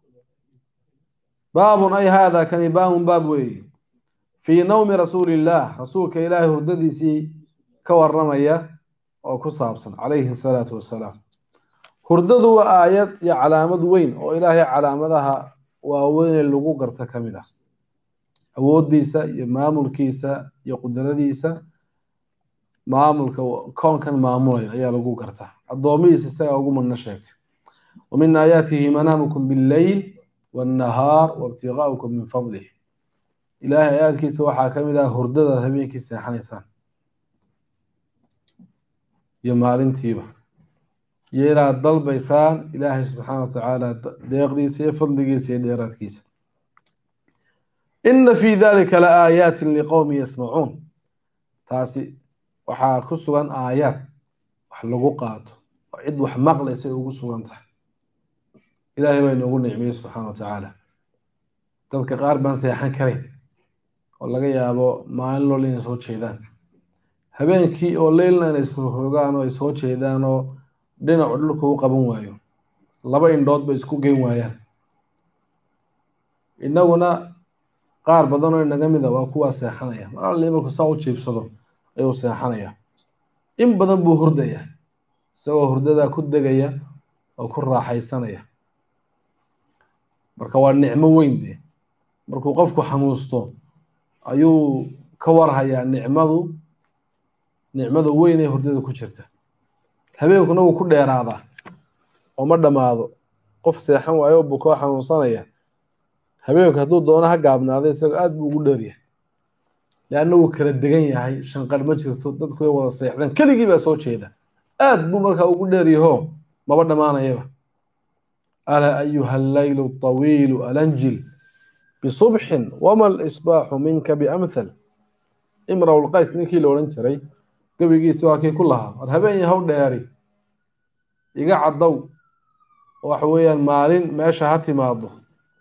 baabun ay haada kani baabun baab weeye fii nawmi rasuuli illaah rasuulka ilaahay hurdadiisii ka waramaya oo ku saabsan calayhi salaatu wassalaam hurdadu waa aayad iyo calaamad weyn oo ilaahay calaamadaha waaweyne lagu garta ka mid ah awooddiisa iyo maamulkiisa iyo qudradiisa maamulka koonkan maamulaya ayaa lagu gartaa addoomihiisa isagaa ugu madna sheegtay wa min aayaatihi manaamukum billeyl wannahaar waibtigaaukum min fadlih ilaahay aayaadkiisa waxaa ka mid ah hurdadaad habeenkii seexanaysaan iyo maalintiiba iyo inaad dalbaysaan ilaahay subxaana watacaala deeqdiisa iyo fadligiisa iyo dheeraadkiisa ina fii dalika la aayaatin liqowmi yasmacuun taasi waxaa ku sugan aayaad wax lagu qaato oo cid wax maqlaysa ay ugu sugan tahay ilaahay baa inoogu nicmiyey subxaana wa tacaala dadka qaar baan seexan karayn oo laga yaabo maalin lool inay soo jeedaan habeenkii oo leylna inay rogaan oo ay soo jeedaan oo dhinacu dhulka u qaban waayo laba indhood bay isku geyn waayaan innaguna qaar badan oo inaga mid a waa kuwaa seexanaya mar alli markuu saa u jiibsado ayuu seexanaya in badan buu hurdaya isagoo hurdadaa ku degaya oo ku raaxaysanaya marka waa nicmo weyn dee markuu qofku xanuusto ayuu ka warhayaa nicmadu nicmada weyn ee hurdada ku jirta habeenkuna wuu ku dheeraadaa oo ma dhammaado qof seexan waayo buu koo xanuunsanaya habeenku hadduu doono ha gaabnaada isagoo aad buu ugu dheeryahay leanna wuu kala degan yahay shanqar ma jirto dadku way wada seexdeen keligii baa soo jeeda aad buu markaa ugu dheeryaho maba dhammaanayaba alaa ayuha allaylu tawiilu alanjil bisubxin wama alisbaaxu minka biamthal imraw lqays ninkii la odhan jiray gebigiisi waa kii ku lahaa war habeen yahow dheeri iga caddow waxa weeyaan maalin meesha ha timaado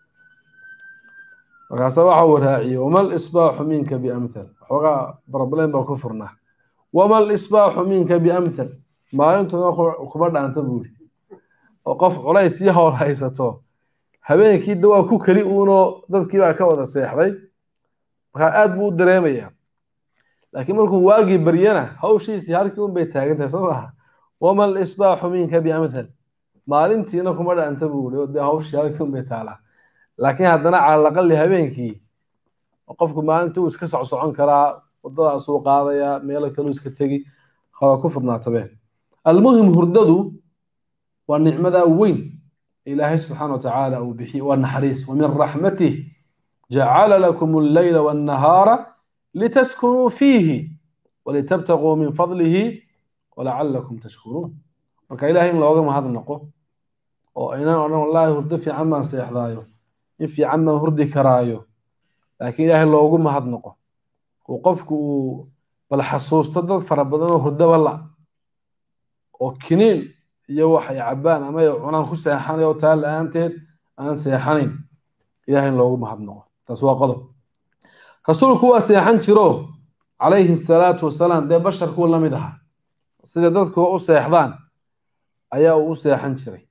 markaasa waxa uu raaciyey wama lisbaaxu minka biamthal waxoogaa problem baa ku furnaa wama lisbaaxu minka biamthal maalintuna kuma dhaanta buuri oo qof culays iyo howl haysato habeenkii da waa ku keli uunoo dadkii baa ka wada seexday markaa aad buu u dareemayaa laakiin markuu waagii baryana hawshiisii halkii un bay taagan tahay soo maha wama lisbaaxu minka biamthal maalintiina kuma dhaanta buuri oo dee hawshii halkii un bay taalaa laakiin haddana calalaqali habeenkii qofku maalintii uu iska socsocon karaa wadadaasuu qaadayaa meelo kaleu iska tegi hora ku furnaatabe almuhim hurdadu waa nicmada weyn ilaahay subxaana watacaala uu bixiye waa naxariis wa min raxmatih jacala lakum alleyla wannahaara litaskunuu fiihi walitabtaguu min fadlihi walacalakum tashkuruun marka ilahay in looga mahadnaqo oo aynan odhan wallaahi hurdo fiican baan seexdaayo in fiican baan hurdi karaayo laakiin ilaahay loogu mahadnaqo uu qofku uu bal xasuusto dad fara badan oo hurdaba la oo kiniin iyo wax ay cabbaan ama ay cunaan ku seexanayo taa la-aanteed aan seexanayn ilahay in loogu mahadnaqo taas waa qodob rasuulku waa seexan jiro calayhi salaatu wasalaam dee basharkuu la mid ahaa sida dadku u seexdaan ayaa uu u seexan jiray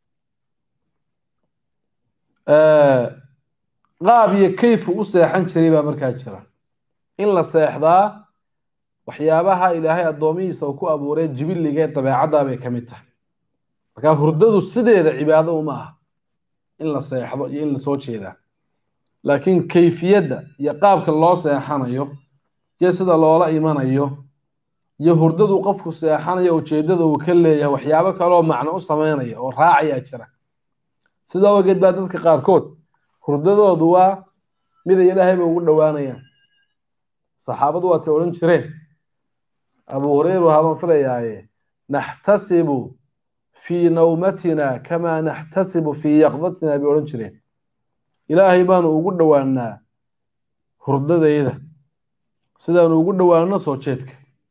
qaab iyo kayfu u seexan jiray baa markaa jira in la seexdaa waxyaabaha ilaahay addoomihiisa uu ku abuuray jibilligee dabeecaddaa bay ka mid tahay markaa hurdadu sideeda cibaado uma aha in la seexdo iyo in la soo jeedaa laakiin kayfiyadda iyo qaabka loo seexanayo iyo sida loola imanayo iyo hurdadu qofku seexanayo ujeeddada uu ka leeyahay waxyaabo kaleoo macno u sameynaya oo raacayaa jira sidaa ogeed baa dadka qaarkood hurdadoodu waa miday ilaahayba ugu dhowaanayaan saxaabadu waatay odhan jireen abu hureyru habaan filayaaye naxtasibu fii nawmatina kamaa naxtasibu fii yaqdatina bay odhan jireen ilaahay baanu ugu dhowaanaa hurdadayda sidaanu ugu dhowaano soo jeedka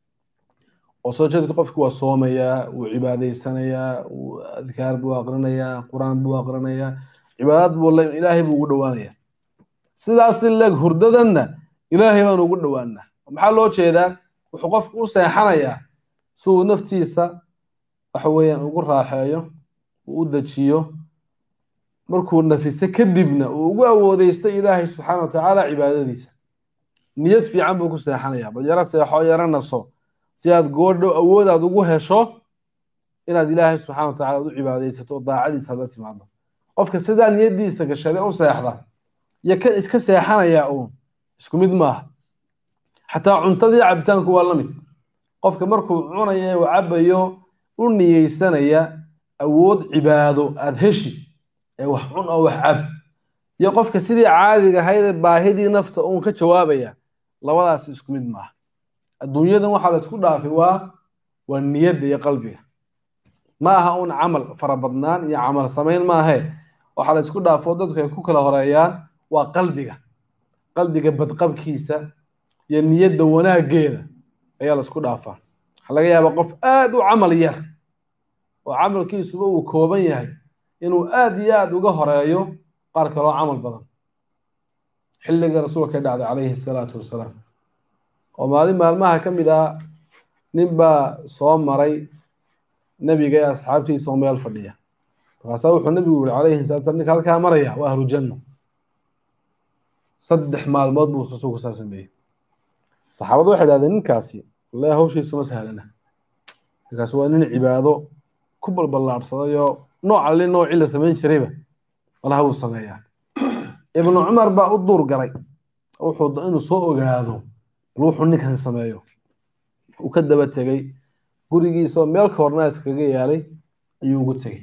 oo soo jeedka qofki waa soomayaa wuu cibaadaysanayaa wuu adkaar buu aqrinayaa qur-aan buu aqrinayaa cibaadad buu ilaahay buu ugu dhowaanayaa sidaas leeg hurdadanna ilaahay baanu ugu dhowaanaa maxaa loo jeedaa wuxuu qofku u seexanayaa si uu naftiisa waxa weeyaan ugu raaxeeyo uu u dejiyo markuu nafiso kadibna uu ugu awoodeysto ilaahay subxaana wa tacaala cibaadadiisa niyad fiican buu ku seexanayaa bal yaro seexo yaro naso si aad goodhow awood aad ugu hesho inaad ilaahay subxana wa tacala u cibaadaysato oo daacadiisa aad la timaado qofka sidaa niyadiisa gashade u seexda iyo kan iska seexanayaa uun isku mid maaha xataa cuntadii cabitaanku waa la mid qofka markuu cunayo ee uu cabayo u niyeysanaya awood cibaado aada heshi ee wax cun oo wax cab iyo qofka sidii caadiga ahaydee baahidii nafta uun ka jawaabaya labadaas isku mid maaha adduunyadan waxaa la isku dhaafay waa waa niyadda iyo qalbiga ma aha uun camal farabadnaan iyo camal samayn maahe waxaa la isku dhaafo dadku ay ku kala horeeyaan waa qalbiga qalbiga badqabkiisa iyo niyadda wanaaggeeda ayaa la isku dhaafaa waxaa laga yaabaa qof aada u camal yar oo camalkiisuba uu kooban yahay inuu aada iyo aada uga horeeyo qaar kaloo camal badan xilliga rasuulka dhacday calayhi salaatu wasalaam oo maalin maalmaha ka mid ah nin baa soo maray nebiga ee asxaabtiisa oo meel fadhiya markaasaa wuxuu nebigu yihi calayhi salatu salam ninka halkaa maraya waa ahlu janno saddex maalmood buu rasuulku saa sameeyey saxaabadu waxay dhahdeen ninkaasi wallahi hawshiisu ma sahlana ninkaasi waa nin cibaado ku balballaadhsaday oo nooc alli noocii la samayn jirayba malaha buu sameeyaa ibnu cumar baa u duur garay wuxuu inuu soo ogaado bal wuxuu ninkan sameeyo uu ka daba tegey gurigiisoo meel koornaa iskaga yaalay ayuu ugu tegey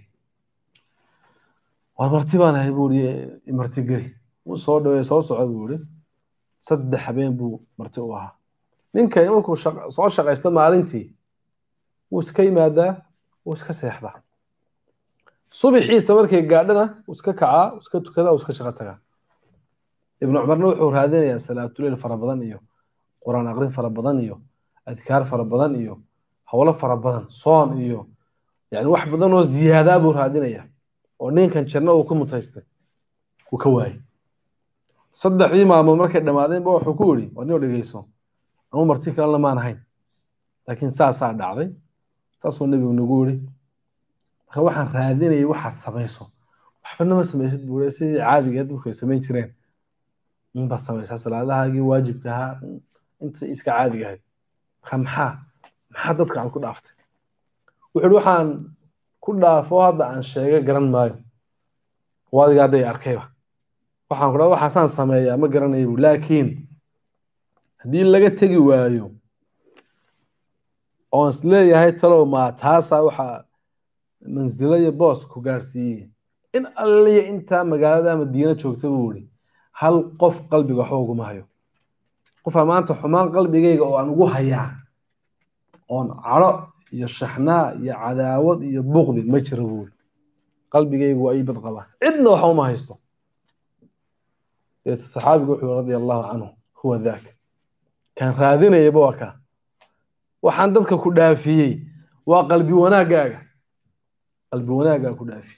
war marti baan ahay buu i marti geli wuu soo dhaweey soo soco buu yihi saddex habeen buu marti u ahaa ninka markuu soo shaqaysto maalintii wuu iska yimaadaa wuu iska seexdaa subixiisa markay gaadhana wuu iska kacaa wuu iska tukadaa wuu iska shaqo tagaa ibnu cumarna wuxuu raadinayaa salaatuleyl fara badan iyo qur-aan aqrin fara badan iyo adkaar fara badan iyo howlo fara badan soon iyo yani wax badan oo ziyaadaa buu raadinayaa oo ninkan janno uu ku mutaystay uu ka waayey saddexdii maalmood markay dhammaadeenba wuxuu ku yidhi war nio dhegeyso ama marti kalena maan ahayn laakiin saasaa dhacday saasuu nebigu nagu yidhi marka waxaan raadinayay waxaad samayso waxbana ma samaysid buu yidhi sidii caadiga dadku ay samayn jireen inbaad samaysaa salaadahaagii waajibka ahaa inta iska caadiga ahayd marka maxaa maxaa dadka aad ku dhaaftay wuxuu yidhi waxaan ku dhaafo hadda aan sheega garan maayo waadiga hadday arkayba waxaan ku dhaha waxaasaan sameeyaa ma garanayo bu laakiin haddii laga tegi waayo oon is leeyahay talow maa taasaa waxaa mansilo iyo boos ku gaadhsiiyey in alliya intaa magaalada madiina joogta buu yihi hal qof qalbiga waxba uguma hayo qofaa maanta xumaan qalbigayga oo aan ugu hayaa oon cadho iyo shaxnaa iyo cadaawad iyo buqdi ma jiro buu yihi qalbigaygu waa ii bad qabaa cidna waxba uma haysto deeta saxaabigu wuxuu radia allahu canhu huwa daak kan raadinayaba waa kaa waxaan dadka ku dhaafiyey waa qalbi wanaaggaaga qalbi wanaaggaa ku dhaafi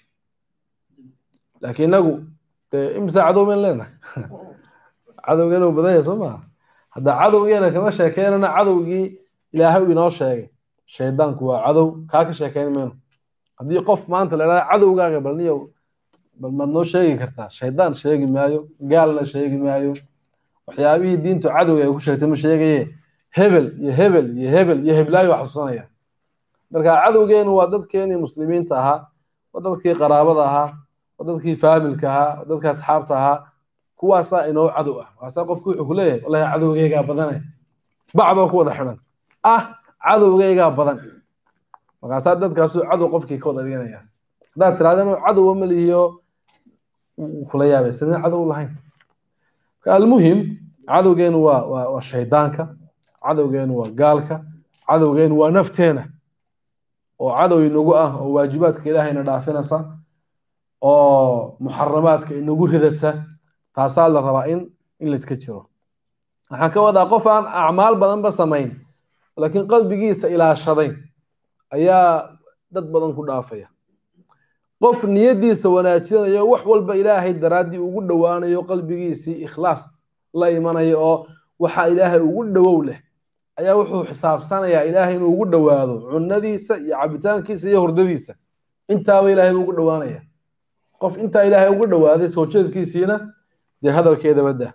laakiin inagu dee imsa cadow bayn leenahay cadowgeena uu badan yahay soo maha hadda cadowgeena kama sheekeynana cadowgii ilaahay inoo sheegay shaydaanku waa cadow kaa ka sheekeyn mayno haddii qof maanta la idhahda cadowgaaga bal niyow bal maad noo sheegi kartaa shaydaan sheegi maayo gaalna sheegi maayo waxyaabihii diintu cadowga ay ku sheegtay ma sheegaye hebel iyo hebel iyo hebel iyo heblaayo waa xasuusanaya marka cadowgeenu waa dadkeenii muslimiinta ahaa waa dadkii qaraabada ahaa waa dadkii faamilka ahaa waa dadkii asxaabta ahaa kuwaasaa inoo cadow ah waasaa qofku wuxuu ku leeyahay wallahi cadowgeygaa badane bacbaa ku wada xidhan ah cadowgeygaa badan markaasaa dadkaasu cadow qofkii ka wada dhiganaya haddaad tirahdeen cadowa ma lihiyo kula yaabay sideen cadow lahayn almuhim cadowgeenu waa waa waa shaydaanka cadowgeenu waa gaalka cadowgeenu waa nafteena oo cadow inagu ah oo waajibaadka ilaahayna dhaafinaysa oo muxaramaadka inagu ridasa taasaa la rabaa in in layska jiro waxaan ka wadaa qof aan acmaal badanba samayn laakiin qalbigiisa ilaashaday ayaa dad badan ku dhaafaya qof niyadiisa wanaajinayo wax walba ilaahay daraaddii ugu dhowaanayo qalbigiisii ikhlaas la imanaya oo waxa ilaahay ugu dhowow leh ayaa wuxuu xisaabsanayaa ilaahay inuu ugu dhowaado cunadiisa iyo cabitaankiisa iyo hurdadiisa intaaba ilaahay ugu dhowaanaya qof intaa ilaahay ugu dhowaaday soo jeedkiisiina dee hadalkeeda badda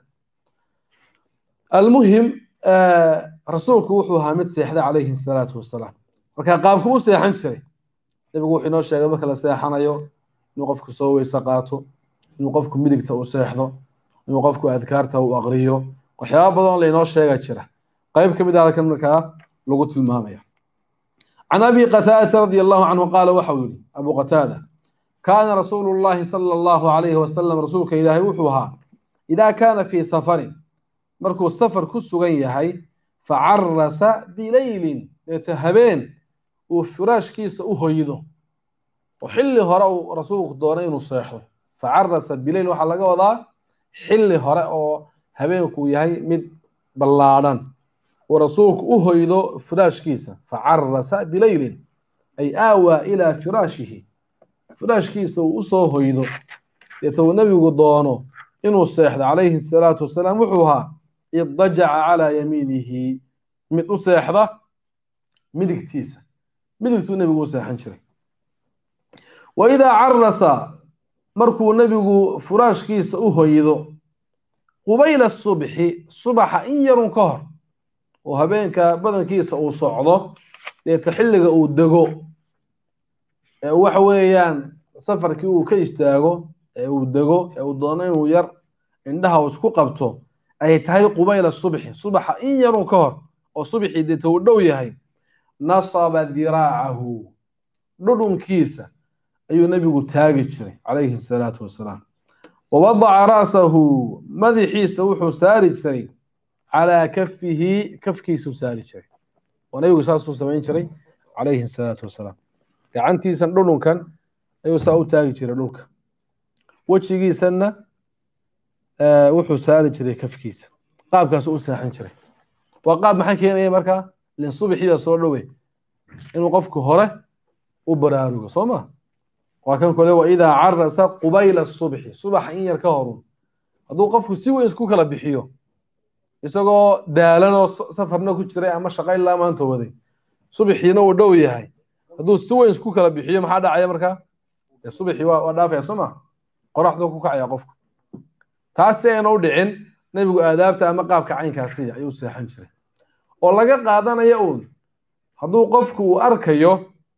almuhim rasuulku wuxuu ahaa mid seexday calayhi salaatu wasalaam marka qaabku u seexan jiray nebigu wuxuu inoo sheegay marka la seexanayo inuu qofku soo weyse qaato inuu qofku midigta u seexdo inuu qofku adkaarta u aqriyo waxyaaba badan lainoo sheega jira qayb ka mid ah halkan markaa lagu tilmaamaya can abi qataadata radia allahu canhu qaala waxau yihi abu qataada kaana rasuulu llahi sala allahu alayhi wasalam rasuulka ilaahay wuxuu ahaa idaa kaana fii safarin markuu safar ku sugan yahay facarasa bileylin deeta habeen uu firaashkiisa u hoydo oo xilli hore uu rasuulku doonay inuu seexdo facarasa bileyl waxaa laga wadaa xilli hore oo habeenku yahay mid ballaadhan uu rasuulku u hoydo firaashkiisa facarasa bileylin ay aawaa ilaa firaashihi firaashkiisa uu usoo hoydo deeta uu nebigu doono inuu seexdo calayhi salaatu wasalaam wuxuu ahaa iddajaca calaa yamiinihi mid u seexda midigtiisa midigtuu nebigu u seexan jiray wa idaa carasa markuu nebigu furaashkiisa u hoydo qubayla subxi subaxa in yarun ka hor oo habeenka badankiisa uu socdo deeta xilliga uu dego ee waxa weeyaan safarkii uu ka istaago ee uu dego ee uu doono inuu yar indhaha uu isku qabto ay tahay qubayla subxi subaxa in yarun ka hor oo subxii deeta uu dhow yahay nasaba diraacahu dhudhunkiisa ayuu nebigu taagi jiray calayhi salaatu wasalaam wawadaca ra'sahu madaxiisa wuxuu saari jiray calaa kafihi kafkiisuu saari jiray oo nebigu saasuu samayn jiray calayhi salaatu wasalaam gacantiisan dhudhunkan ayuu saa u taagi jiray dhulka wejigiisanna wuxuu saari jiray kafkiisa qaabkaasuu u seexan jiray waa qaab maxay keenaya markaa lin subxii baa soo dhowe inuu qofku hore u baraarugo soo ma waa kan kole wa idaa carasa qubayla subxi subaxa in yar ka horun hadduu qofku si weyn isku kala bixiyo isagoo daalanoo safarna ku jiray ama shaqa ilaa maanta waday subaxiina uu dhow yahay hadduu si weyn isku kala bixiyo maxaa dhacaya markaa subaxii waa dhaafaya soo ma qoraxduu ku kacaya qofku taas si ayna u dhicin nebigu aadaabta ama qaabka caynkaasiya ayuu seexan jiray oo laga qaadanaya uun hadduu qofku uu arkayo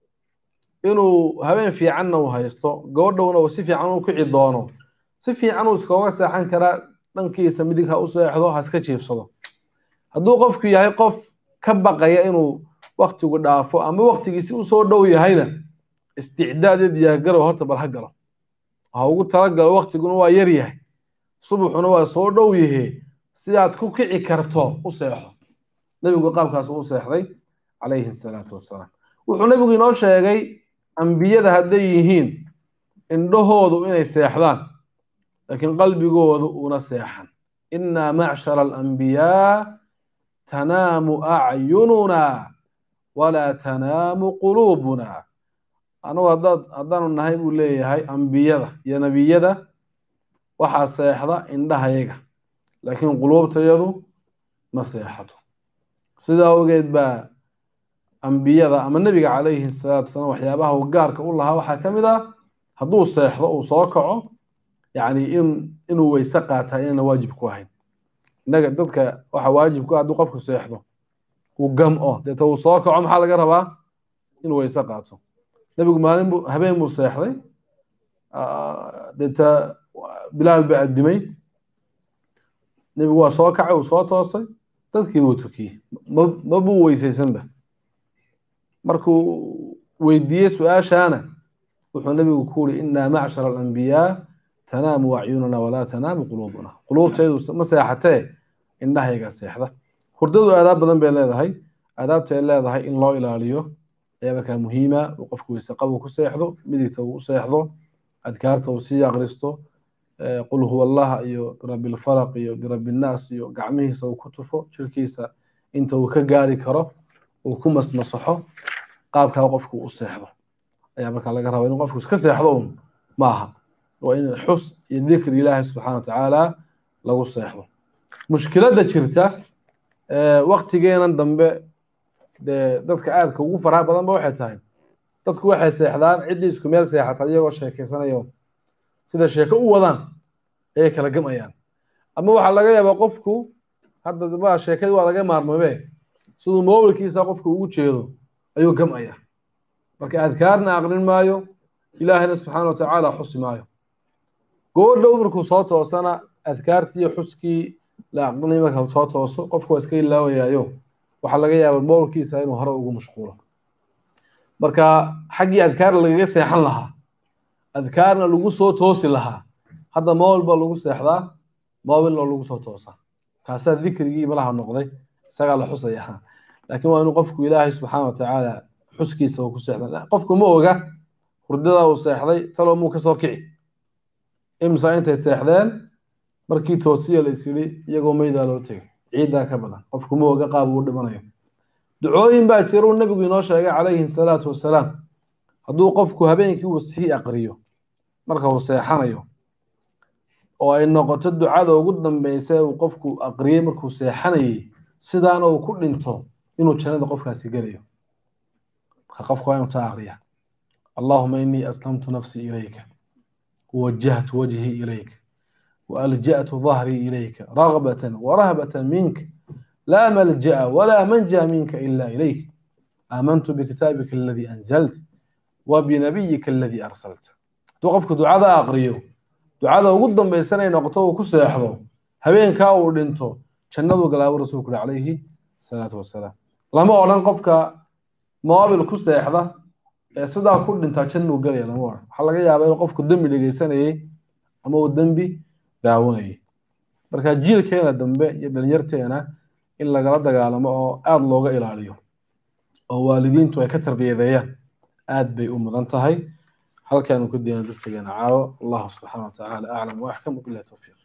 inuu habeen fiicanna uu haysto gabadhowna uu si fiican u kici doono si fiican uu iskooga seexan karaa dhankiisa midig ha u seexdo ha iska jiibsado hadduu qofku yahay qof ka baqaya inuu waktigu dhaafo ama waktigiisi usoo dhow yahayna isticdaad iyo diyaargarow horta bal ha galo ha ugu talagalo waktiguna waa yar yahay subuxuna waa soo dhow yahe si aad ku kici karto u seexo nebigu qaabkaas u seexday calayhi salaatu wasalaam wuxuu nebigu inoo sheegay ambiyada hadday yihiin indhahoodu inay seexdaan laakiin qalbigoodu una seexan innaa macshara alambiyaa tanaamu acyununa walaa tanaamu quluubuna anugu haddaad haddaanu nahay buu leeyahay ambiyada iyo nebiyada waxaa seexda indhahayaga laakiin quluubtayadu ma seexato sidaa awgeed baa ambiyada ama nebiga calayhi salaatu wasalaam waxyaabaha uu gaarka u lahaa waxaa ka mid ah hadduu seexdo uu soo kaco yacni in inuu weyse qaataa inayna waajib ku ahayn innaga dadka waxa waajib ku ah hadduu qofku seexdo uu gam-o deeta uu soo kaco maxaa laga rabaa inuu weyse qaato nebigu maalin buu habeen buu seexday deeta bilaal ba addimay nebigu waa soo kacay uu soo toosay dadkii buu tukiyey ma buu weysaysanba markuu weydiiyey su-aashaana wuxuu nebigu ku yuri innaa macshara alambiyaa tanaamu acyununa walaa tanaamu quluubuna quluubtaydu ma seexatee indhahayga seexda hurdadu aadaab badan bay leedahay aadaabta ay leedahay in loo ilaaliyo ayaa markaa muhiima uu qofku weyseqabu ku seexdo midigta uu u seexdo adkaarta uu sii akristo qul huwa allaha iyo birabbi lfalaq iyo birabbi nnaas iyo gacmihiisa uu ku tufo jirkiisa inta uu ka gaari karo uu ku masmasaxo qaabkaa qofku u seexdo ayaa markaa laga rabaa inuu qofku iska seexdo un maaha waa in xus iyo dikri ilaahay subxaana wa tacaala lagu seexdo mushkiladda jirta waktigeenan dambe dee dadka aadka ugu faraha badan ba waxay tahay dadku waxay seexdaan ciddii isku meel seexata iyagoo sheekeysanayo sida sheeko u wadaan ayay kala gamayaan ama waxaa laga yaabaa qofku hadda waa sheekadii waa laga maarmoobe siduu mobilkiisa qofku ugu jeedo ayuu gamaya marka adkaarna aqrin maayo ilaahina subxaana wa tacaala xusi maayo goodhow markuu soo toosana adkaartii iyo xuskii la aqrinay marka soo tooso qofku waa iska ilaawayaayo waxaa laga yaabaa mobilkiisa inuu hore ugu mashquulo marka xaggii adkaar lagaga seexan lahaa adkaarna lagu soo toosi lahaa hadda mobil baa lagu seexdaa mobilna lagu soo toosaa kaasaa dikrigii malaha noqday isagaa la xusaya laakiin waa inuu qofku ilaahay subxaana wa tacaala xuskiisa uu ku seexda qofku ma oga hurdada uu seexday talo muu kasoo kici imsa intay seexdeen markii toosiya la isyidhi iyagoo meydaa loo tegay ciiddaa ka badan qofku ma oga qaab uu dhimanayo ducooyin baa jira uu nebigu inoo sheegay calayhi salaatu wasalaam hadduu qofku habeenkii uu sii aqriyo marka uu seexanayo oo ay noqoto ducada ugu dambeysa ee uu qofku aqriyey markuu seexanayay sidaana uu ku dhinto inuu jannada qofkaasi gelayo marka qofku waa inuu taa aqriya allahuma inii aslamtu nafsii ilayka wawajahtu wajhii ilayka وألجأت ظهري إليك رغبة ورهبة منك لا ملجأ ولا منجى منك إلا إليك آمنت بكتابك الذي أنزلت وبنبيك الذي أرسلت توقفك دعاء أقريو دعاء وقدم بيسنة نقطه وكسيحضو هبين كاو دينتو جنده قلاب رسولك عليه الصلاة والسلام لما أولاً قفك موابل كسيحضا sidaa ku dhintaa jannu galaya lama oran waxaa laga yaabaa inuu qofku dembi dhegeysanayay ama uu dembi daawanayay marka jiilkeena dambe iyo dhalinyarteena in lagala dagaalamo oo aada looga ilaaliyo oo waalidiintu ay ka tarbiyadeeyaan aad bay u mudan tahay halkaanu ku diina darsigeena caawo allahu subxaana wa tacaala aclam waaxkam wabilahi towfiiq